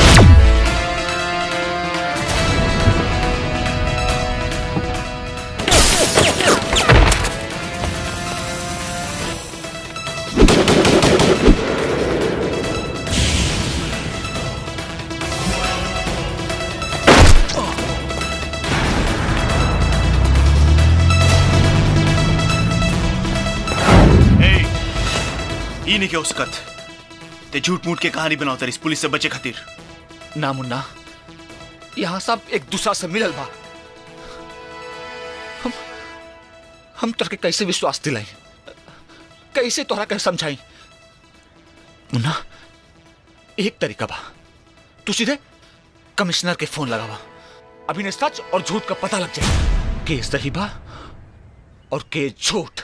ए, ई नहीं के उसकत ते झूठ मूठ के कहानी बनाओ तेरी इस पुलिस से बचे खातिर ना मुन्ना यहाँ सब एक दूसरा से मिलल बा हम हम तोरा के कैसे विश्वास दिलाई कैसे तोहरा के समझाई मुन्ना एक तरीका बा तू सीधे कमिश्नर के फोन लगावा अभी ने सच और झूठ का पता लग जाए के सही बा और के झूठ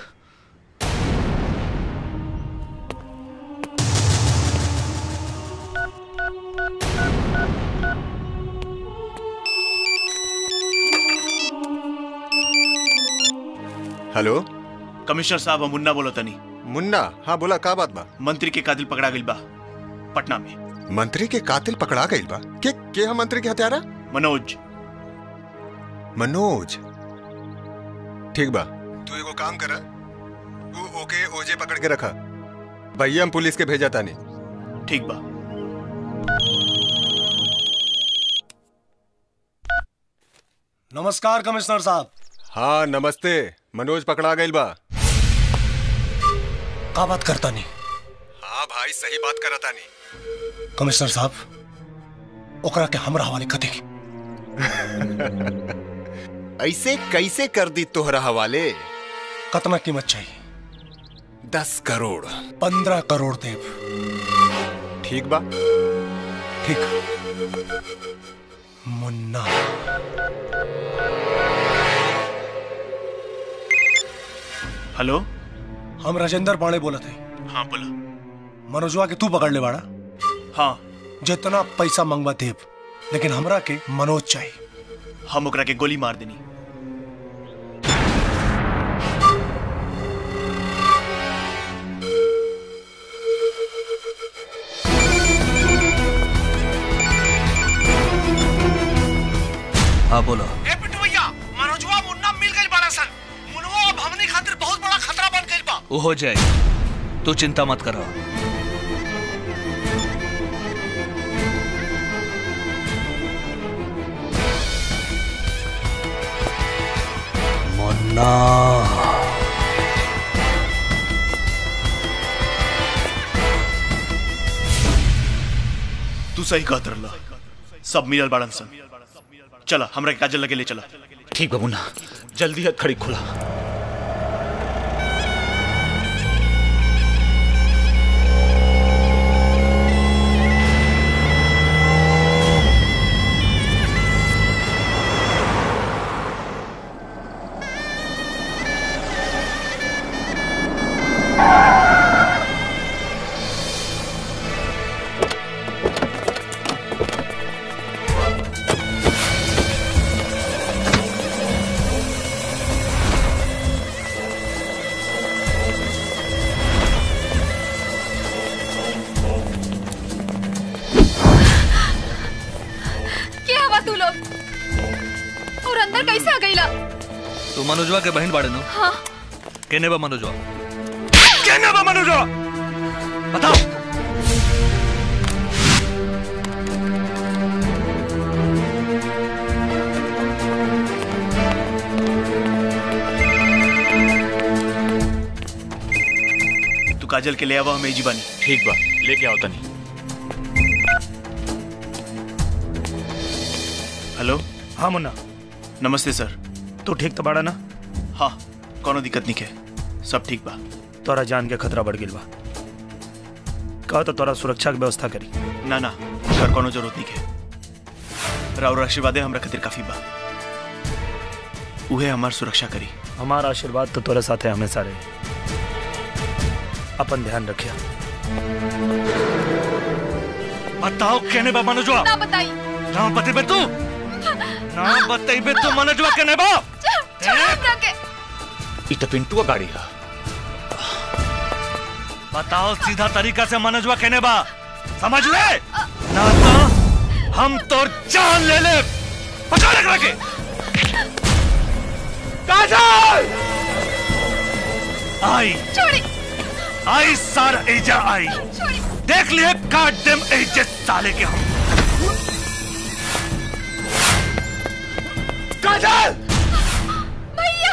हेलो कमिश्नर साहब हम मुन्ना बोलो तनी मुन्ना हाँ बोला का बात बा मंत्री के कातिल पकड़ा गई बा पटना में मंत्री के कातिल पकड़ा गई बा के के हम मंत्री के हत्यारा मनोज मनोज ठीक बा तू एगो काम करा तू ओके ओजे पकड़ के रखा भैया हम पुलिस के भेजा तानी ठीक बा नमस्कार कमिश्नर साहब हाँ नमस्ते मनोज पकड़ा गई बा का बात करता नहीं हाँ भाई सही बात करा तानी कमिश्नर साहब ओकरा के हमरा हवाले कर देगी ऐसे कैसे कर दी तोहरा हवाले कितना कीमत चाहिए दस करोड़ पंद्रह करोड़ देव ठीक बा ठीक मुन्ना हेलो हम राजेंद्र पांडे बोला थे हाँ बोलो मनोजवा के तू पकड़ ले बाड़ा हाँ जितना पैसा मंगवा देव लेकिन हमरा के मनोज चाहिए हम ओकरा के गोली मार देनी हाँ बोलो ए पिट्टू भैया मनोजवा मुन्ना मिल गई बड़ा सन मुन्ना अब हमनी खातिर बहुत बड़ा खतरा बन गई बा वो हो जाए तू चिंता मत करो मुन्ना तू सही कहत रहला सब मिलल बाड़न सन चला हमरा के काजल लगे ले चला ठीक बा मुन्ना जल्दी हथ खड़ी खुला क्या हुआ तू लोग और अंदर कैसे आ गईला तू मनोजवा के बहन बाड़े नो हाँ केने बा मनोजवा केने बा मनोजवा बताओ तू काजल के ले आवा हमें जीवानी ठीक बा लेके आओ तनी हेलो हाँ मुन्ना नमस्ते सर तू ठीक तो बाड़ा ना हाँ कोनो दिक्कत नहीं है सब ठीक बा तोरा जान के खतरा बढ़ गिल बा कहा तो तोरा सुरक्षा के व्यवस्था करी ना ना कर कोनो जरूरत नहीं है राउर आशीर्वादे हमरा खातिर काफी बा उहे हमार सुरक्षा करी हमारा आशीर्वाद तो तोरे साथे हमेशा रहे अपन ध्यान रखिया बताओ केने बा मनोजवा ना बताई ना बतेबे तू ना बतेबे तू मनोजवा केने बा छोड़ हमरा के ई तो पिंटुआ गाड़ी है बताओ सीधा तरीका से मनोजवा केने बा समझ ले ना तो हम तो जान ले ले पकड़ रख रखे काजल आई छोड़ी आई सार एजा आई देख लिए काट देम एजे साले के हम काजल भैया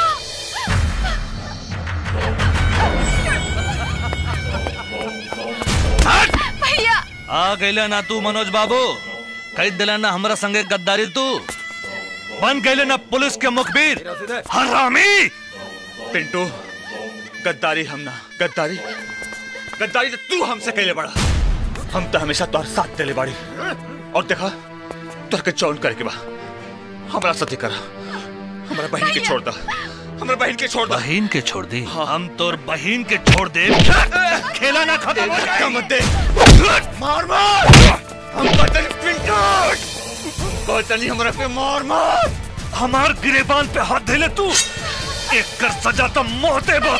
भैया आ गईले ना तू मनोज बाबू कह दिला ना हमरा संगे गद्दारी तू बन गईले ना पुलिस के मुखबिर हरामी पिंटू गद्दारी हम ना गद्दारी गद्दारी तो तू हमसे कैले बड़ा हम तो हमेशा तोहर साथ देले बाड़ी और देखा तोहर के चौन करके बा हमारा सती करा हमारा बहन के छोड़ दा हमारा बहन के छोड़ दा बहन के छोड़ दी हम तोर बहन के छोड़ दे खेला ना खत्म हो जाए मत दे मार मार हम बदल पिंटू बदली हमारा पे मार मार हमार गिरेबान पे हाथ धैले तू एक कर सजा तो मोहते बा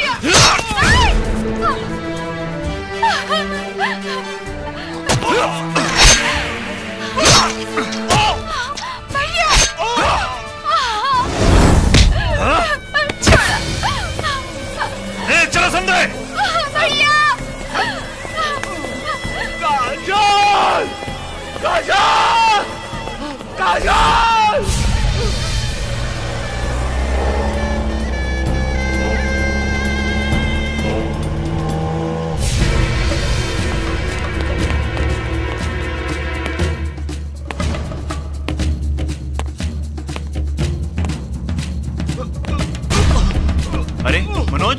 ए चलो संदे काजल काजल काजल अरे मनोज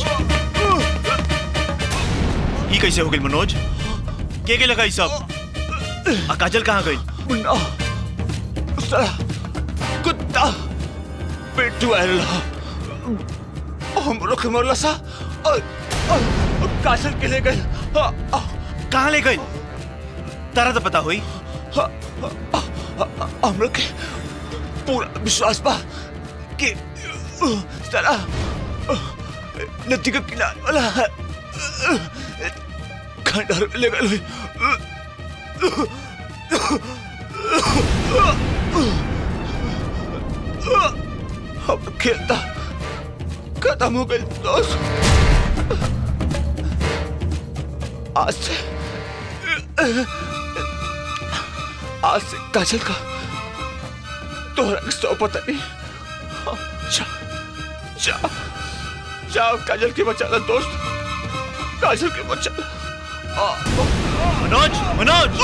ये कैसे हो गई मनोज के के लगा ई सब आ काजल कहाँ गई मुन्ना साला कुत्ता पेटू आयल हम लोग के मरला सा और, और, और काजल के ले गए कहाँ ले गई तारा तो पता हुई हम लोग के पूरा विश्वास बा कि साला नदी के किनारे वाला खंडहर में ले गए हम खेलता खत्म हो गए दोस्त आज से आज से काजल का तोहरा के सौ पता नहीं हाँ, जा जा जाओ काजल के बचाना दोस्त काजल के बचाना मनोज मनोज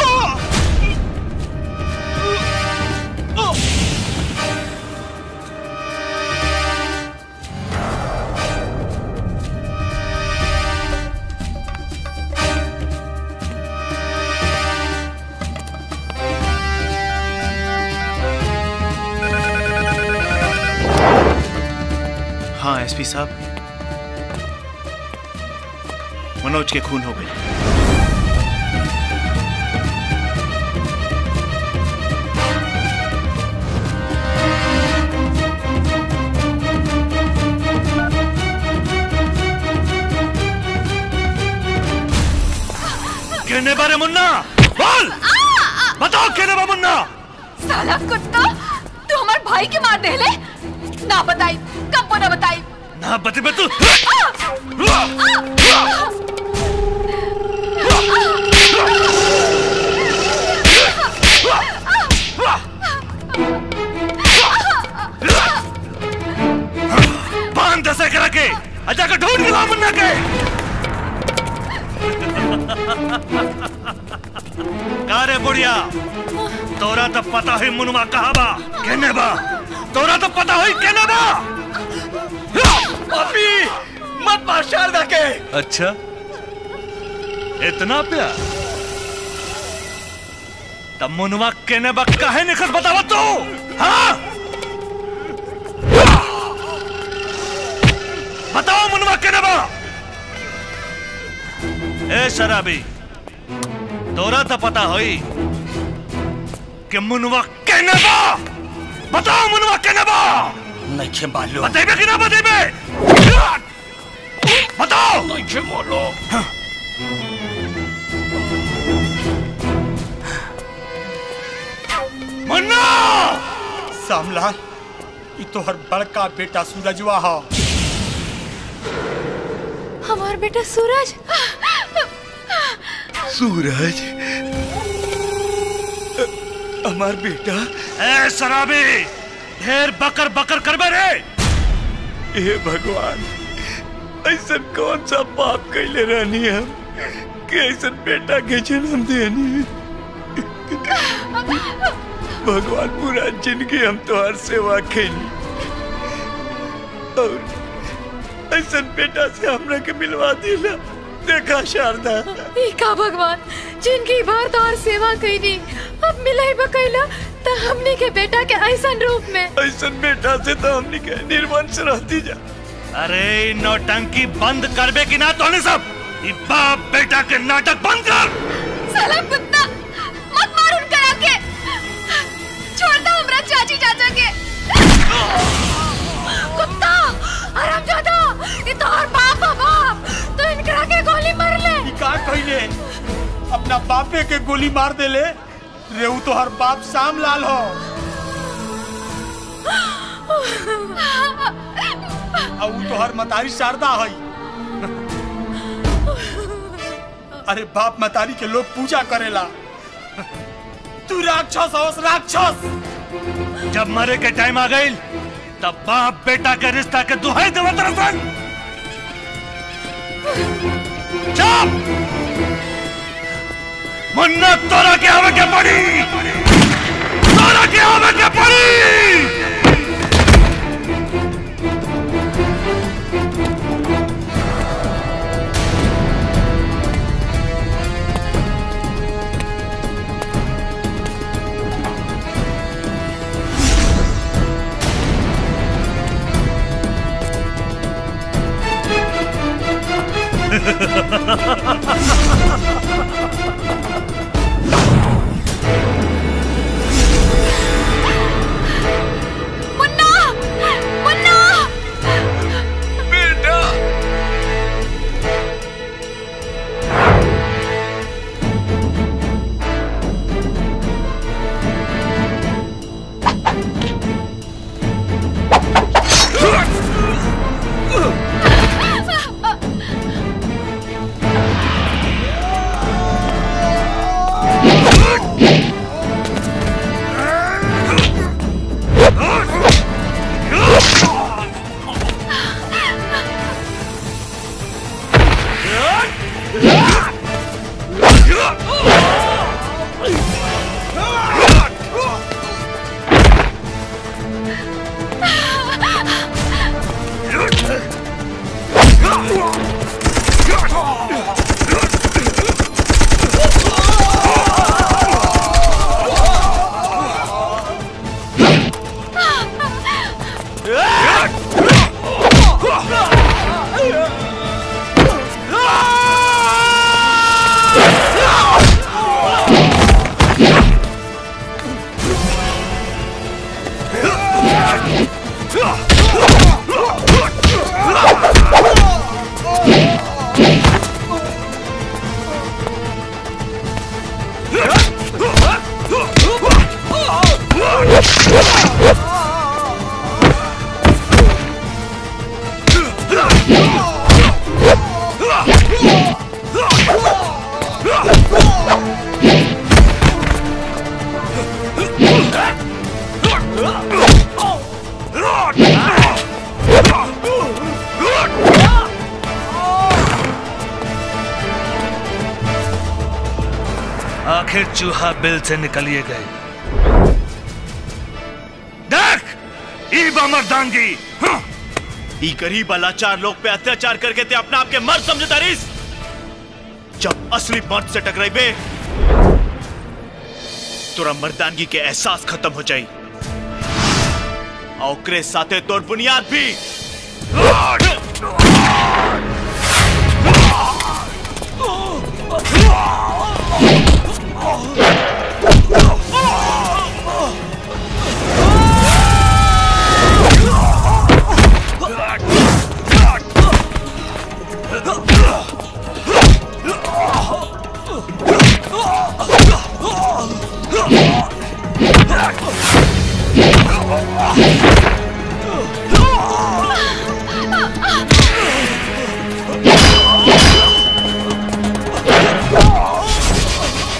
हाँ एसपी साहब मनोज के खून हो गई कहने बारे मुन्ना बोल बताओ कहने बा मुन्ना साला कुत्ता तू हमारे भाई के मार देले ना बताई कब ना बताई ना बते बे तू बांध दसे करा के अजा का ढूंढ के ला मुन्ना के का रे बुढ़िया तोरा तो पता है मुनमा कहा बा कहने बा तोरा तो पता है कहने बा अभी मत मार शारदा के अच्छा इतना प्यार तब मुनवा कहने बा काहे निखस बतावा तू हाँ बताओ मुनवा कहने बा ए शराबी तोरा तो पता होई कि मुनवा कहने बा बताओ मुनवा कहने बा नहीं मालूम बतेबे कि ना बतेबे बताओ नहीं मालूम मुन्ना सामलाल ये तो हर बड़का बेटा सूरजवा हा हमार बेटा सूरज सूरज हमार बेटा ए शराबी ढेर बकर बकर करबे रे हे भगवान ऐसा कौन सा पाप कैले रहनी हम कि ऐसा बेटा के जन्म देनी भगवान पूरा जिंदगी हम तो हर सेवा खेली और ऐसा बेटा से हमरा के मिलवा दिला देखा शारदा ई का भगवान जिनकी बार तार सेवा कईनी अब मिलाई बकैला त हमनी के बेटा के ऐसन रूप में ऐसा बेटा से तो हमनी के निर्वंश रहती जा अरे ई नौटंकी बंद करबे कि ना तोने सब ई बाप बेटा के नाटक बंद कर साला कुत्ता मत मार उन करा के छोड़ दो हमरा चाची चाचा के कुत्ता आराम जादा ये तो और बाप है बाप तो इनकरा के गोली मार ले का कहले अपना बापे के गोली मार देले रेऊ तो हर बाप शाम लाल हो और ऊ तो हर मतारी शारदा हई अरे बाप मतारी के लोग पूजा करेला तू राक्षस होस राक्षस जब मरे के टाइम आ गई तब बाप बेटा के रिश्ता के दुहाई देवत रसन चुप मुन्ना तोरा के आवे के पड़ी तोरा के आवे के पड़ी मुन्ना मुन्ना बेटा आखिर चूहा बिल से निकलिए गए देख ई बा मर्दांगी हाँ। ई गरीब लाचार लोग पे अत्याचार करके ते अपना आप के मर्द समझता रहीस जब असली मर्द से टकराई बे तोरा मर्दानगी के एहसास खत्म हो जाई और ओकरे साथे तोर बुनियाद भी Ah!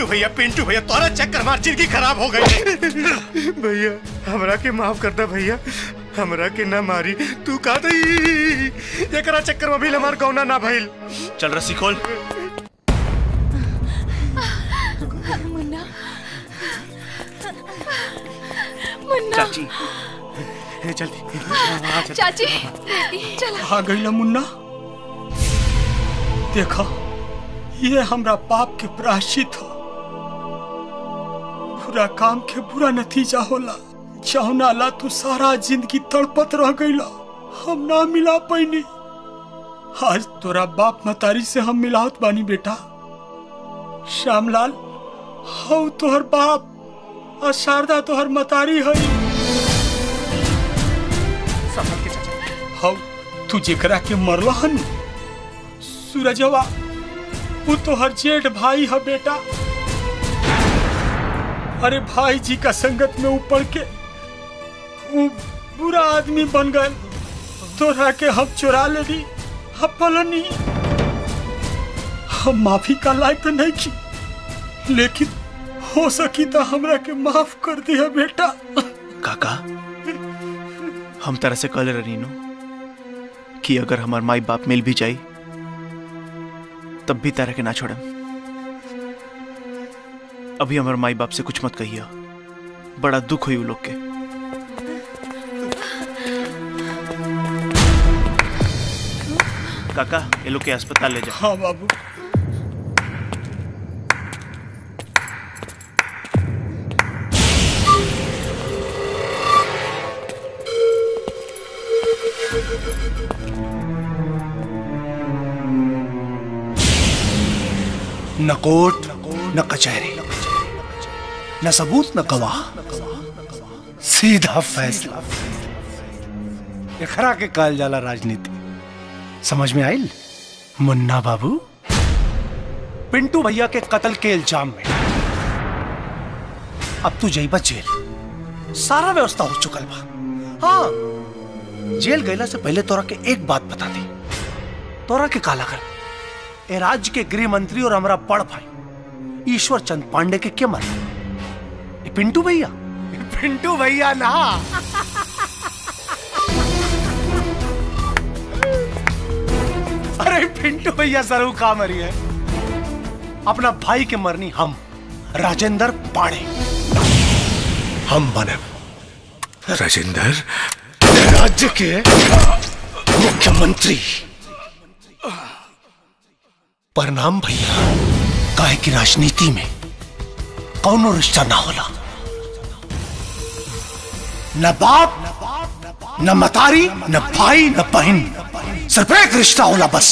भैया पिंटू भैया तोरा चक्कर मार जिंदगी खराब हो गई भैया हमरा के माफ कर दे भैया हमरा के ना मारी तू का दई एकरा चक्कर में भी हमार गौना ना भइल चल रस्सी खोल मुन्ना मुन्ना चाची जल्दी चाची बेटी चला आ गई ना मुन्ना देखो ये हमरा पाप के प्रायश्चित हो बुरा काम के बुरा नतीजा होला जौना ला तू सारा जिंदगी तड़पत रह गईला हम ना मिला पैनी आज तोरा बाप मतारी से हम मिलावत बानी बेटा श्यामलाल हौ तोहर बाप और शारदा तोहर मतारी हई हौ तू जेकरा के मरला हन सूरजवा वो तोहर जेठ भाई है बेटा अरे भाई जी का संगत में ऊपर के वो बुरा आदमी बन गए तोरा के हम चुरा ले ली हम पलनी हम माफी का लायक तो नहीं की लेकिन हो सकी तो हमरा के माफ कर दिया बेटा काका हम तरह से कल रहीनो कि अगर हमार माई बाप मिल भी जाई तब भी तरह के ना छोड़म अभी हमार माई बाप से कुछ मत कहिए बड़ा दुख हुई उ लोग के काका ये लोग के अस्पताल ले जा हाँ बाबू न कोर्ट न कचहरी न सबूत न गवाह सीधा फैसला एकरा के कहल जाला राजनीति समझ में आइल मुन्ना बाबू पिंटू भैया के कत्ल के इल्जाम में अब तू जइबा जेल सारा व्यवस्था हो चुकल बा हाँ जेल गईला से पहले तोरा के एक बात बता दी तोरा के काला कर ए राज्य के गृह मंत्री और हमारा बड़ भाई ईश्वर चंद पांडे के क्या मर पिंटू भैया पिंटू भैया ना अरे पिंटू भैया सरू का मरी है अपना भाई के मरनी हम राजेंद्र पाड़े हम बने राजेंद्र राज्य के मुख्यमंत्री प्रणाम भैया काहे की राजनीति में कौनो रिश्ता ना होला न बाप न मतारी न भाई न बहन सिर्फ एक रिश्ता होला बस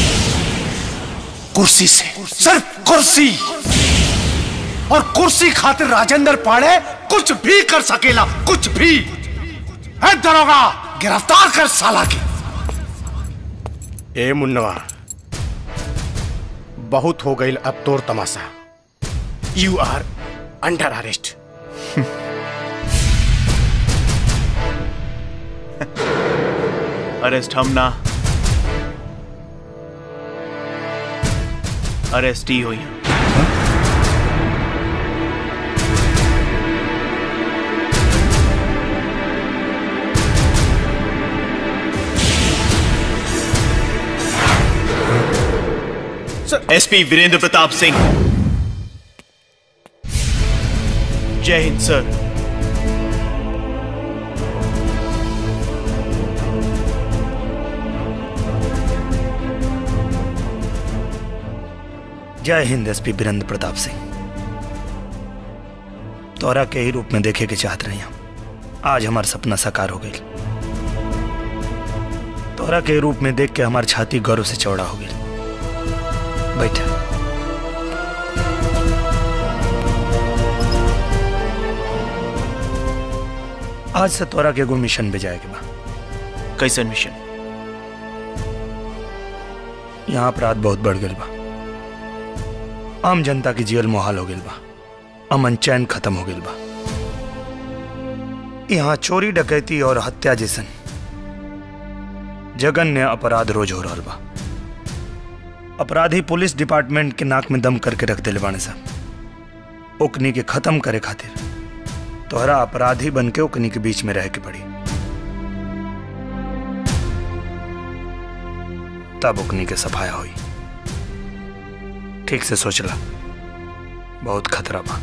कुर्सी से सिर्फ कुर्सी और कुर्सी खातिर राजेंद्र पाड़े कुछ भी कर सकेला कुछ भी है दरोगा गिरफ्तार कर साला के ए मुन्नवा बहुत हो गई अब तोर तमाशा you are under arrest arrest हम ना अरेस्ट ही हुई एसपी वीरेंद्र प्रताप सिंह जय हिंद सर जय हिंद एसपी वीरेंद्र प्रताप सिंह तोरा के ही रूप में देखे के चाहत रही हम आज हमार सपना साकार हो गई तोरा के रूप में देख के हमार छाती गौरव से चौड़ा हो गई बैठ आज से तोरा के एगो मिशन पे जाए के बा कैसन मिशन यहाँ अपराध बहुत बढ़ गई बा आम जनता की जीवन मुहाल हो गई बा अमन चैन खत्म हो गई बा यहाँ चोरी डकैती और हत्या जैसन जघन्य अपराध रोज हो रहा बा अपराधी पुलिस डिपार्टमेंट के नाक में दम करके रख दिले बाने साहब ओकनी के खत्म करे खातिर तोहरा अपराधी बन के ओकनी के बीच में रह के पड़ी तब ओकनी के सफाया हुई ठीक से सोचला बहुत खतरा बा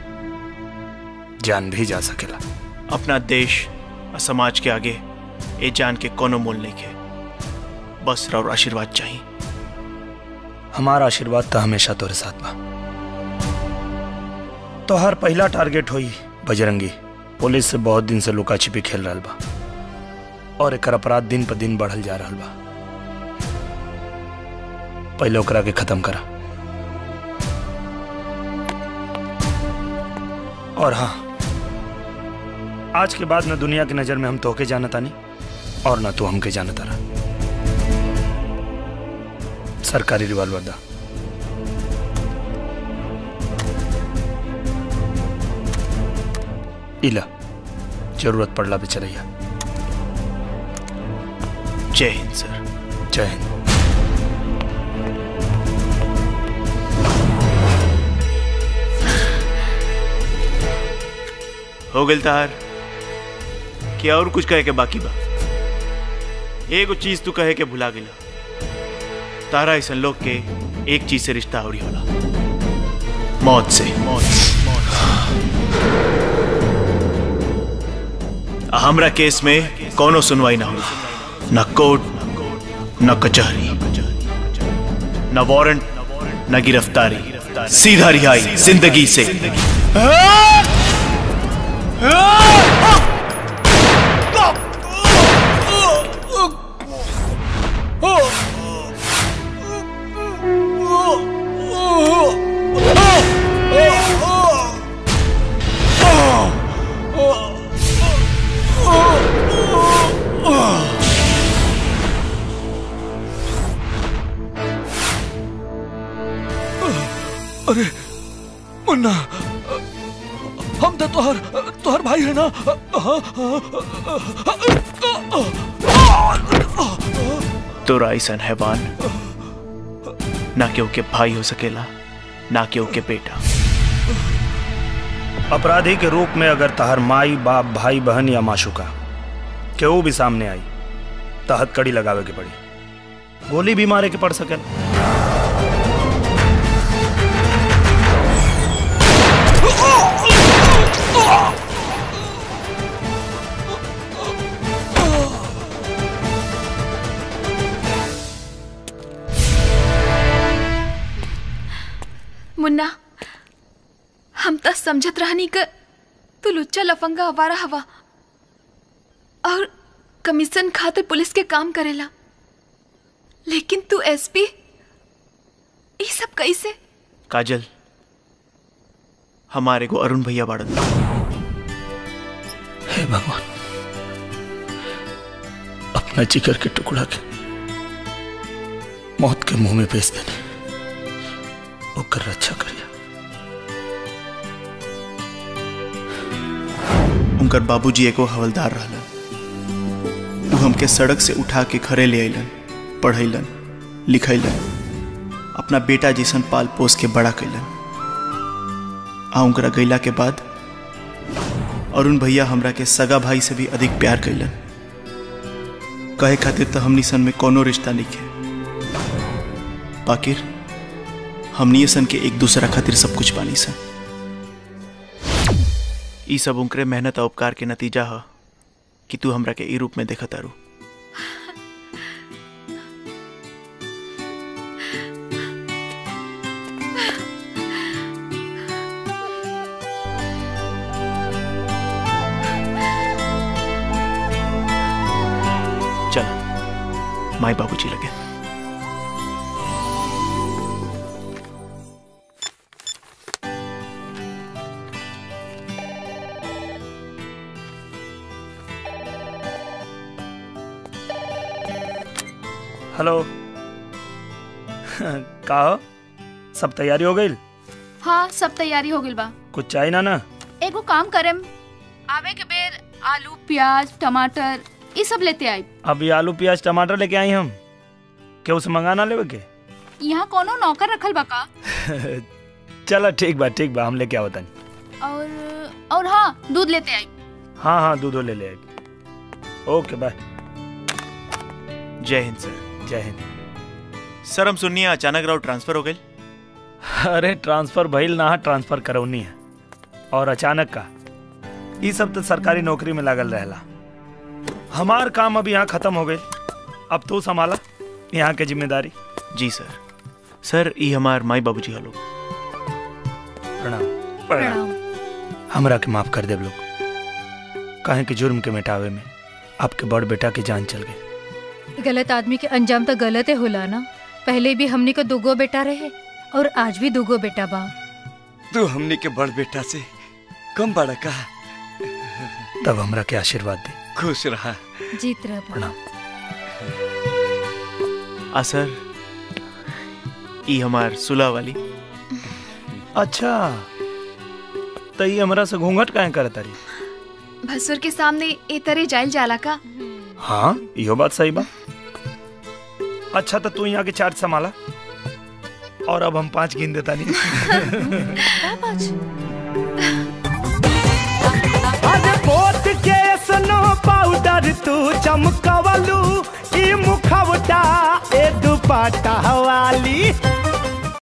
जान भी जा सकेला अपना देश और समाज के आगे ये जान के कोनो मोल नहीं है बस और आशीर्वाद चाहिए हमारा आशीर्वाद तो हमेशा तोरे साथ बा तोहर पहला टारगेट होई बजरंगी पुलिस से बहुत दिन से लुका छिपी खेल रहा बा और एकर अपराध दिन पर दिन बढ़ल जा रहा बा पहले ओकरा के खत्म करा और हाँ आज के बाद न दुनिया की नजर में हम तोहके जानता नहीं और न तू हमके जानता रहा सरकारी रिवॉल्वर दा इला जरूरत पड़ला पे चलैया जय हिंद सर जय हिंद हो गल तार क्या और कुछ कहे के बाकी बा एगो चीज तू कहे के भुला गेला तारा ऐसा लोग के एक चीज से रिश्ता हो होला मौत से मौत हमरा केस में कोनो सुनवाई ना होला न कोर्ट न कचहरी न वारंट न गिरफ्तारी सीधा रिहाई जिंदगी से अरे मुन्ना हम तो तुहर तुहर भाई है ना तोरा ऐसा हैवान ना केहू के भाई हो सकेला ना केहू के बेटा अपराधी के रूप में अगर तहर माई बाप भाई बहन या माशुका केहू भी सामने आई तो हथकड़ी लगावे के पड़ी गोली भी मारे के पड़ सके मुन्ना हम तो समझत रहनी क तू लुच्चा लफंगा हवारा हवा और कमीशन खातिर पुलिस के काम करेला लेकिन तू एसपी ये सब कैसे काजल हमारे को अरुण भैया बाड़न हे भगवान अपना जिगर के टुकड़ा के मौत के मुंह में पेश देने ओकर रक्षा करिया उनकर बाबूजी एगो हवलदार रहलन वो हमके सड़क से उठा के घरे ले अलन पढ़ैलन लिखैलन अपना बेटा जैसन पाल पोस के बड़ा कैलन आ उनकरा गैला के बाद अरुण भैया हमरा के सगा भाई से भी अधिक प्यार कैलन कहे खातिर तो हमनी सन में कोनो रिश्ता नहीं है बाकिर हमनी सन के एक दूसरा खातिर सब कुछ बानी सन ई सब उनकरे मेहनत और उपकार के नतीजा ह कि तू हमरा के ई रूप में देखा तारू चल माई बाबूजी लगे हेलो का हो? सब तैयारी हो गई हाँ सब तैयारी हो गई बा कुछ चाहिए ना ना एगो काम करेम आवे के बेर आलू प्याज टमाटर ये सब लेते आई अभी आलू प्याज टमाटर लेके आई हम केहू से मंगाना लेवे के यहाँ कोनो नौकर रखल बा का चलो ठीक बा ठीक बा हम लेके आवतन और और हाँ दूध लेते आई हाँ हाँ दूधो ले ले ओके बाय जय हिंद सर जय हिंद सर हम सुनिए अचानक राव ट्रांसफर हो गई अरे ट्रांसफर भइल ना ट्रांसफर करौनी है और अचानक का ये सब तो सरकारी नौकरी में लागल रहेला हमार काम अब यहाँ खत्म हो गई अब तू संभाला यहाँ के जिम्मेदारी जी सर सर ये हमार माई बाबूजी हलो प्रणाम प्रणाम हमरा के माफ कर देव लोग काहे कि जुर्म के मिटावे में आपके बड़ बेटा की जान चल गई गलत आदमी के अंजाम तो गलत होला ना पहले भी हमनी को दुगो बेटा रहे और आज भी दुगो बेटा बा तू हमने के बड़ बेटा से कम बड़ा का तब हमरा के आशीर्वाद दे खुश रहा जीत रह प्रणाम आ सर ये हमार सुलह वाली अच्छा तो ये हमरा से घूंघट काहे करत तारी भसुर के सामने ए तरे जाइल जाला का हाँ यो बात सही बा अच्छा तो तू यहाँ के चार्ज संभाला और अब हम पांच गिन देता नहीं अरे बोट के स्नो पाउडर तू चमकवलू ई मुखवटा ए दुपट्टा वाली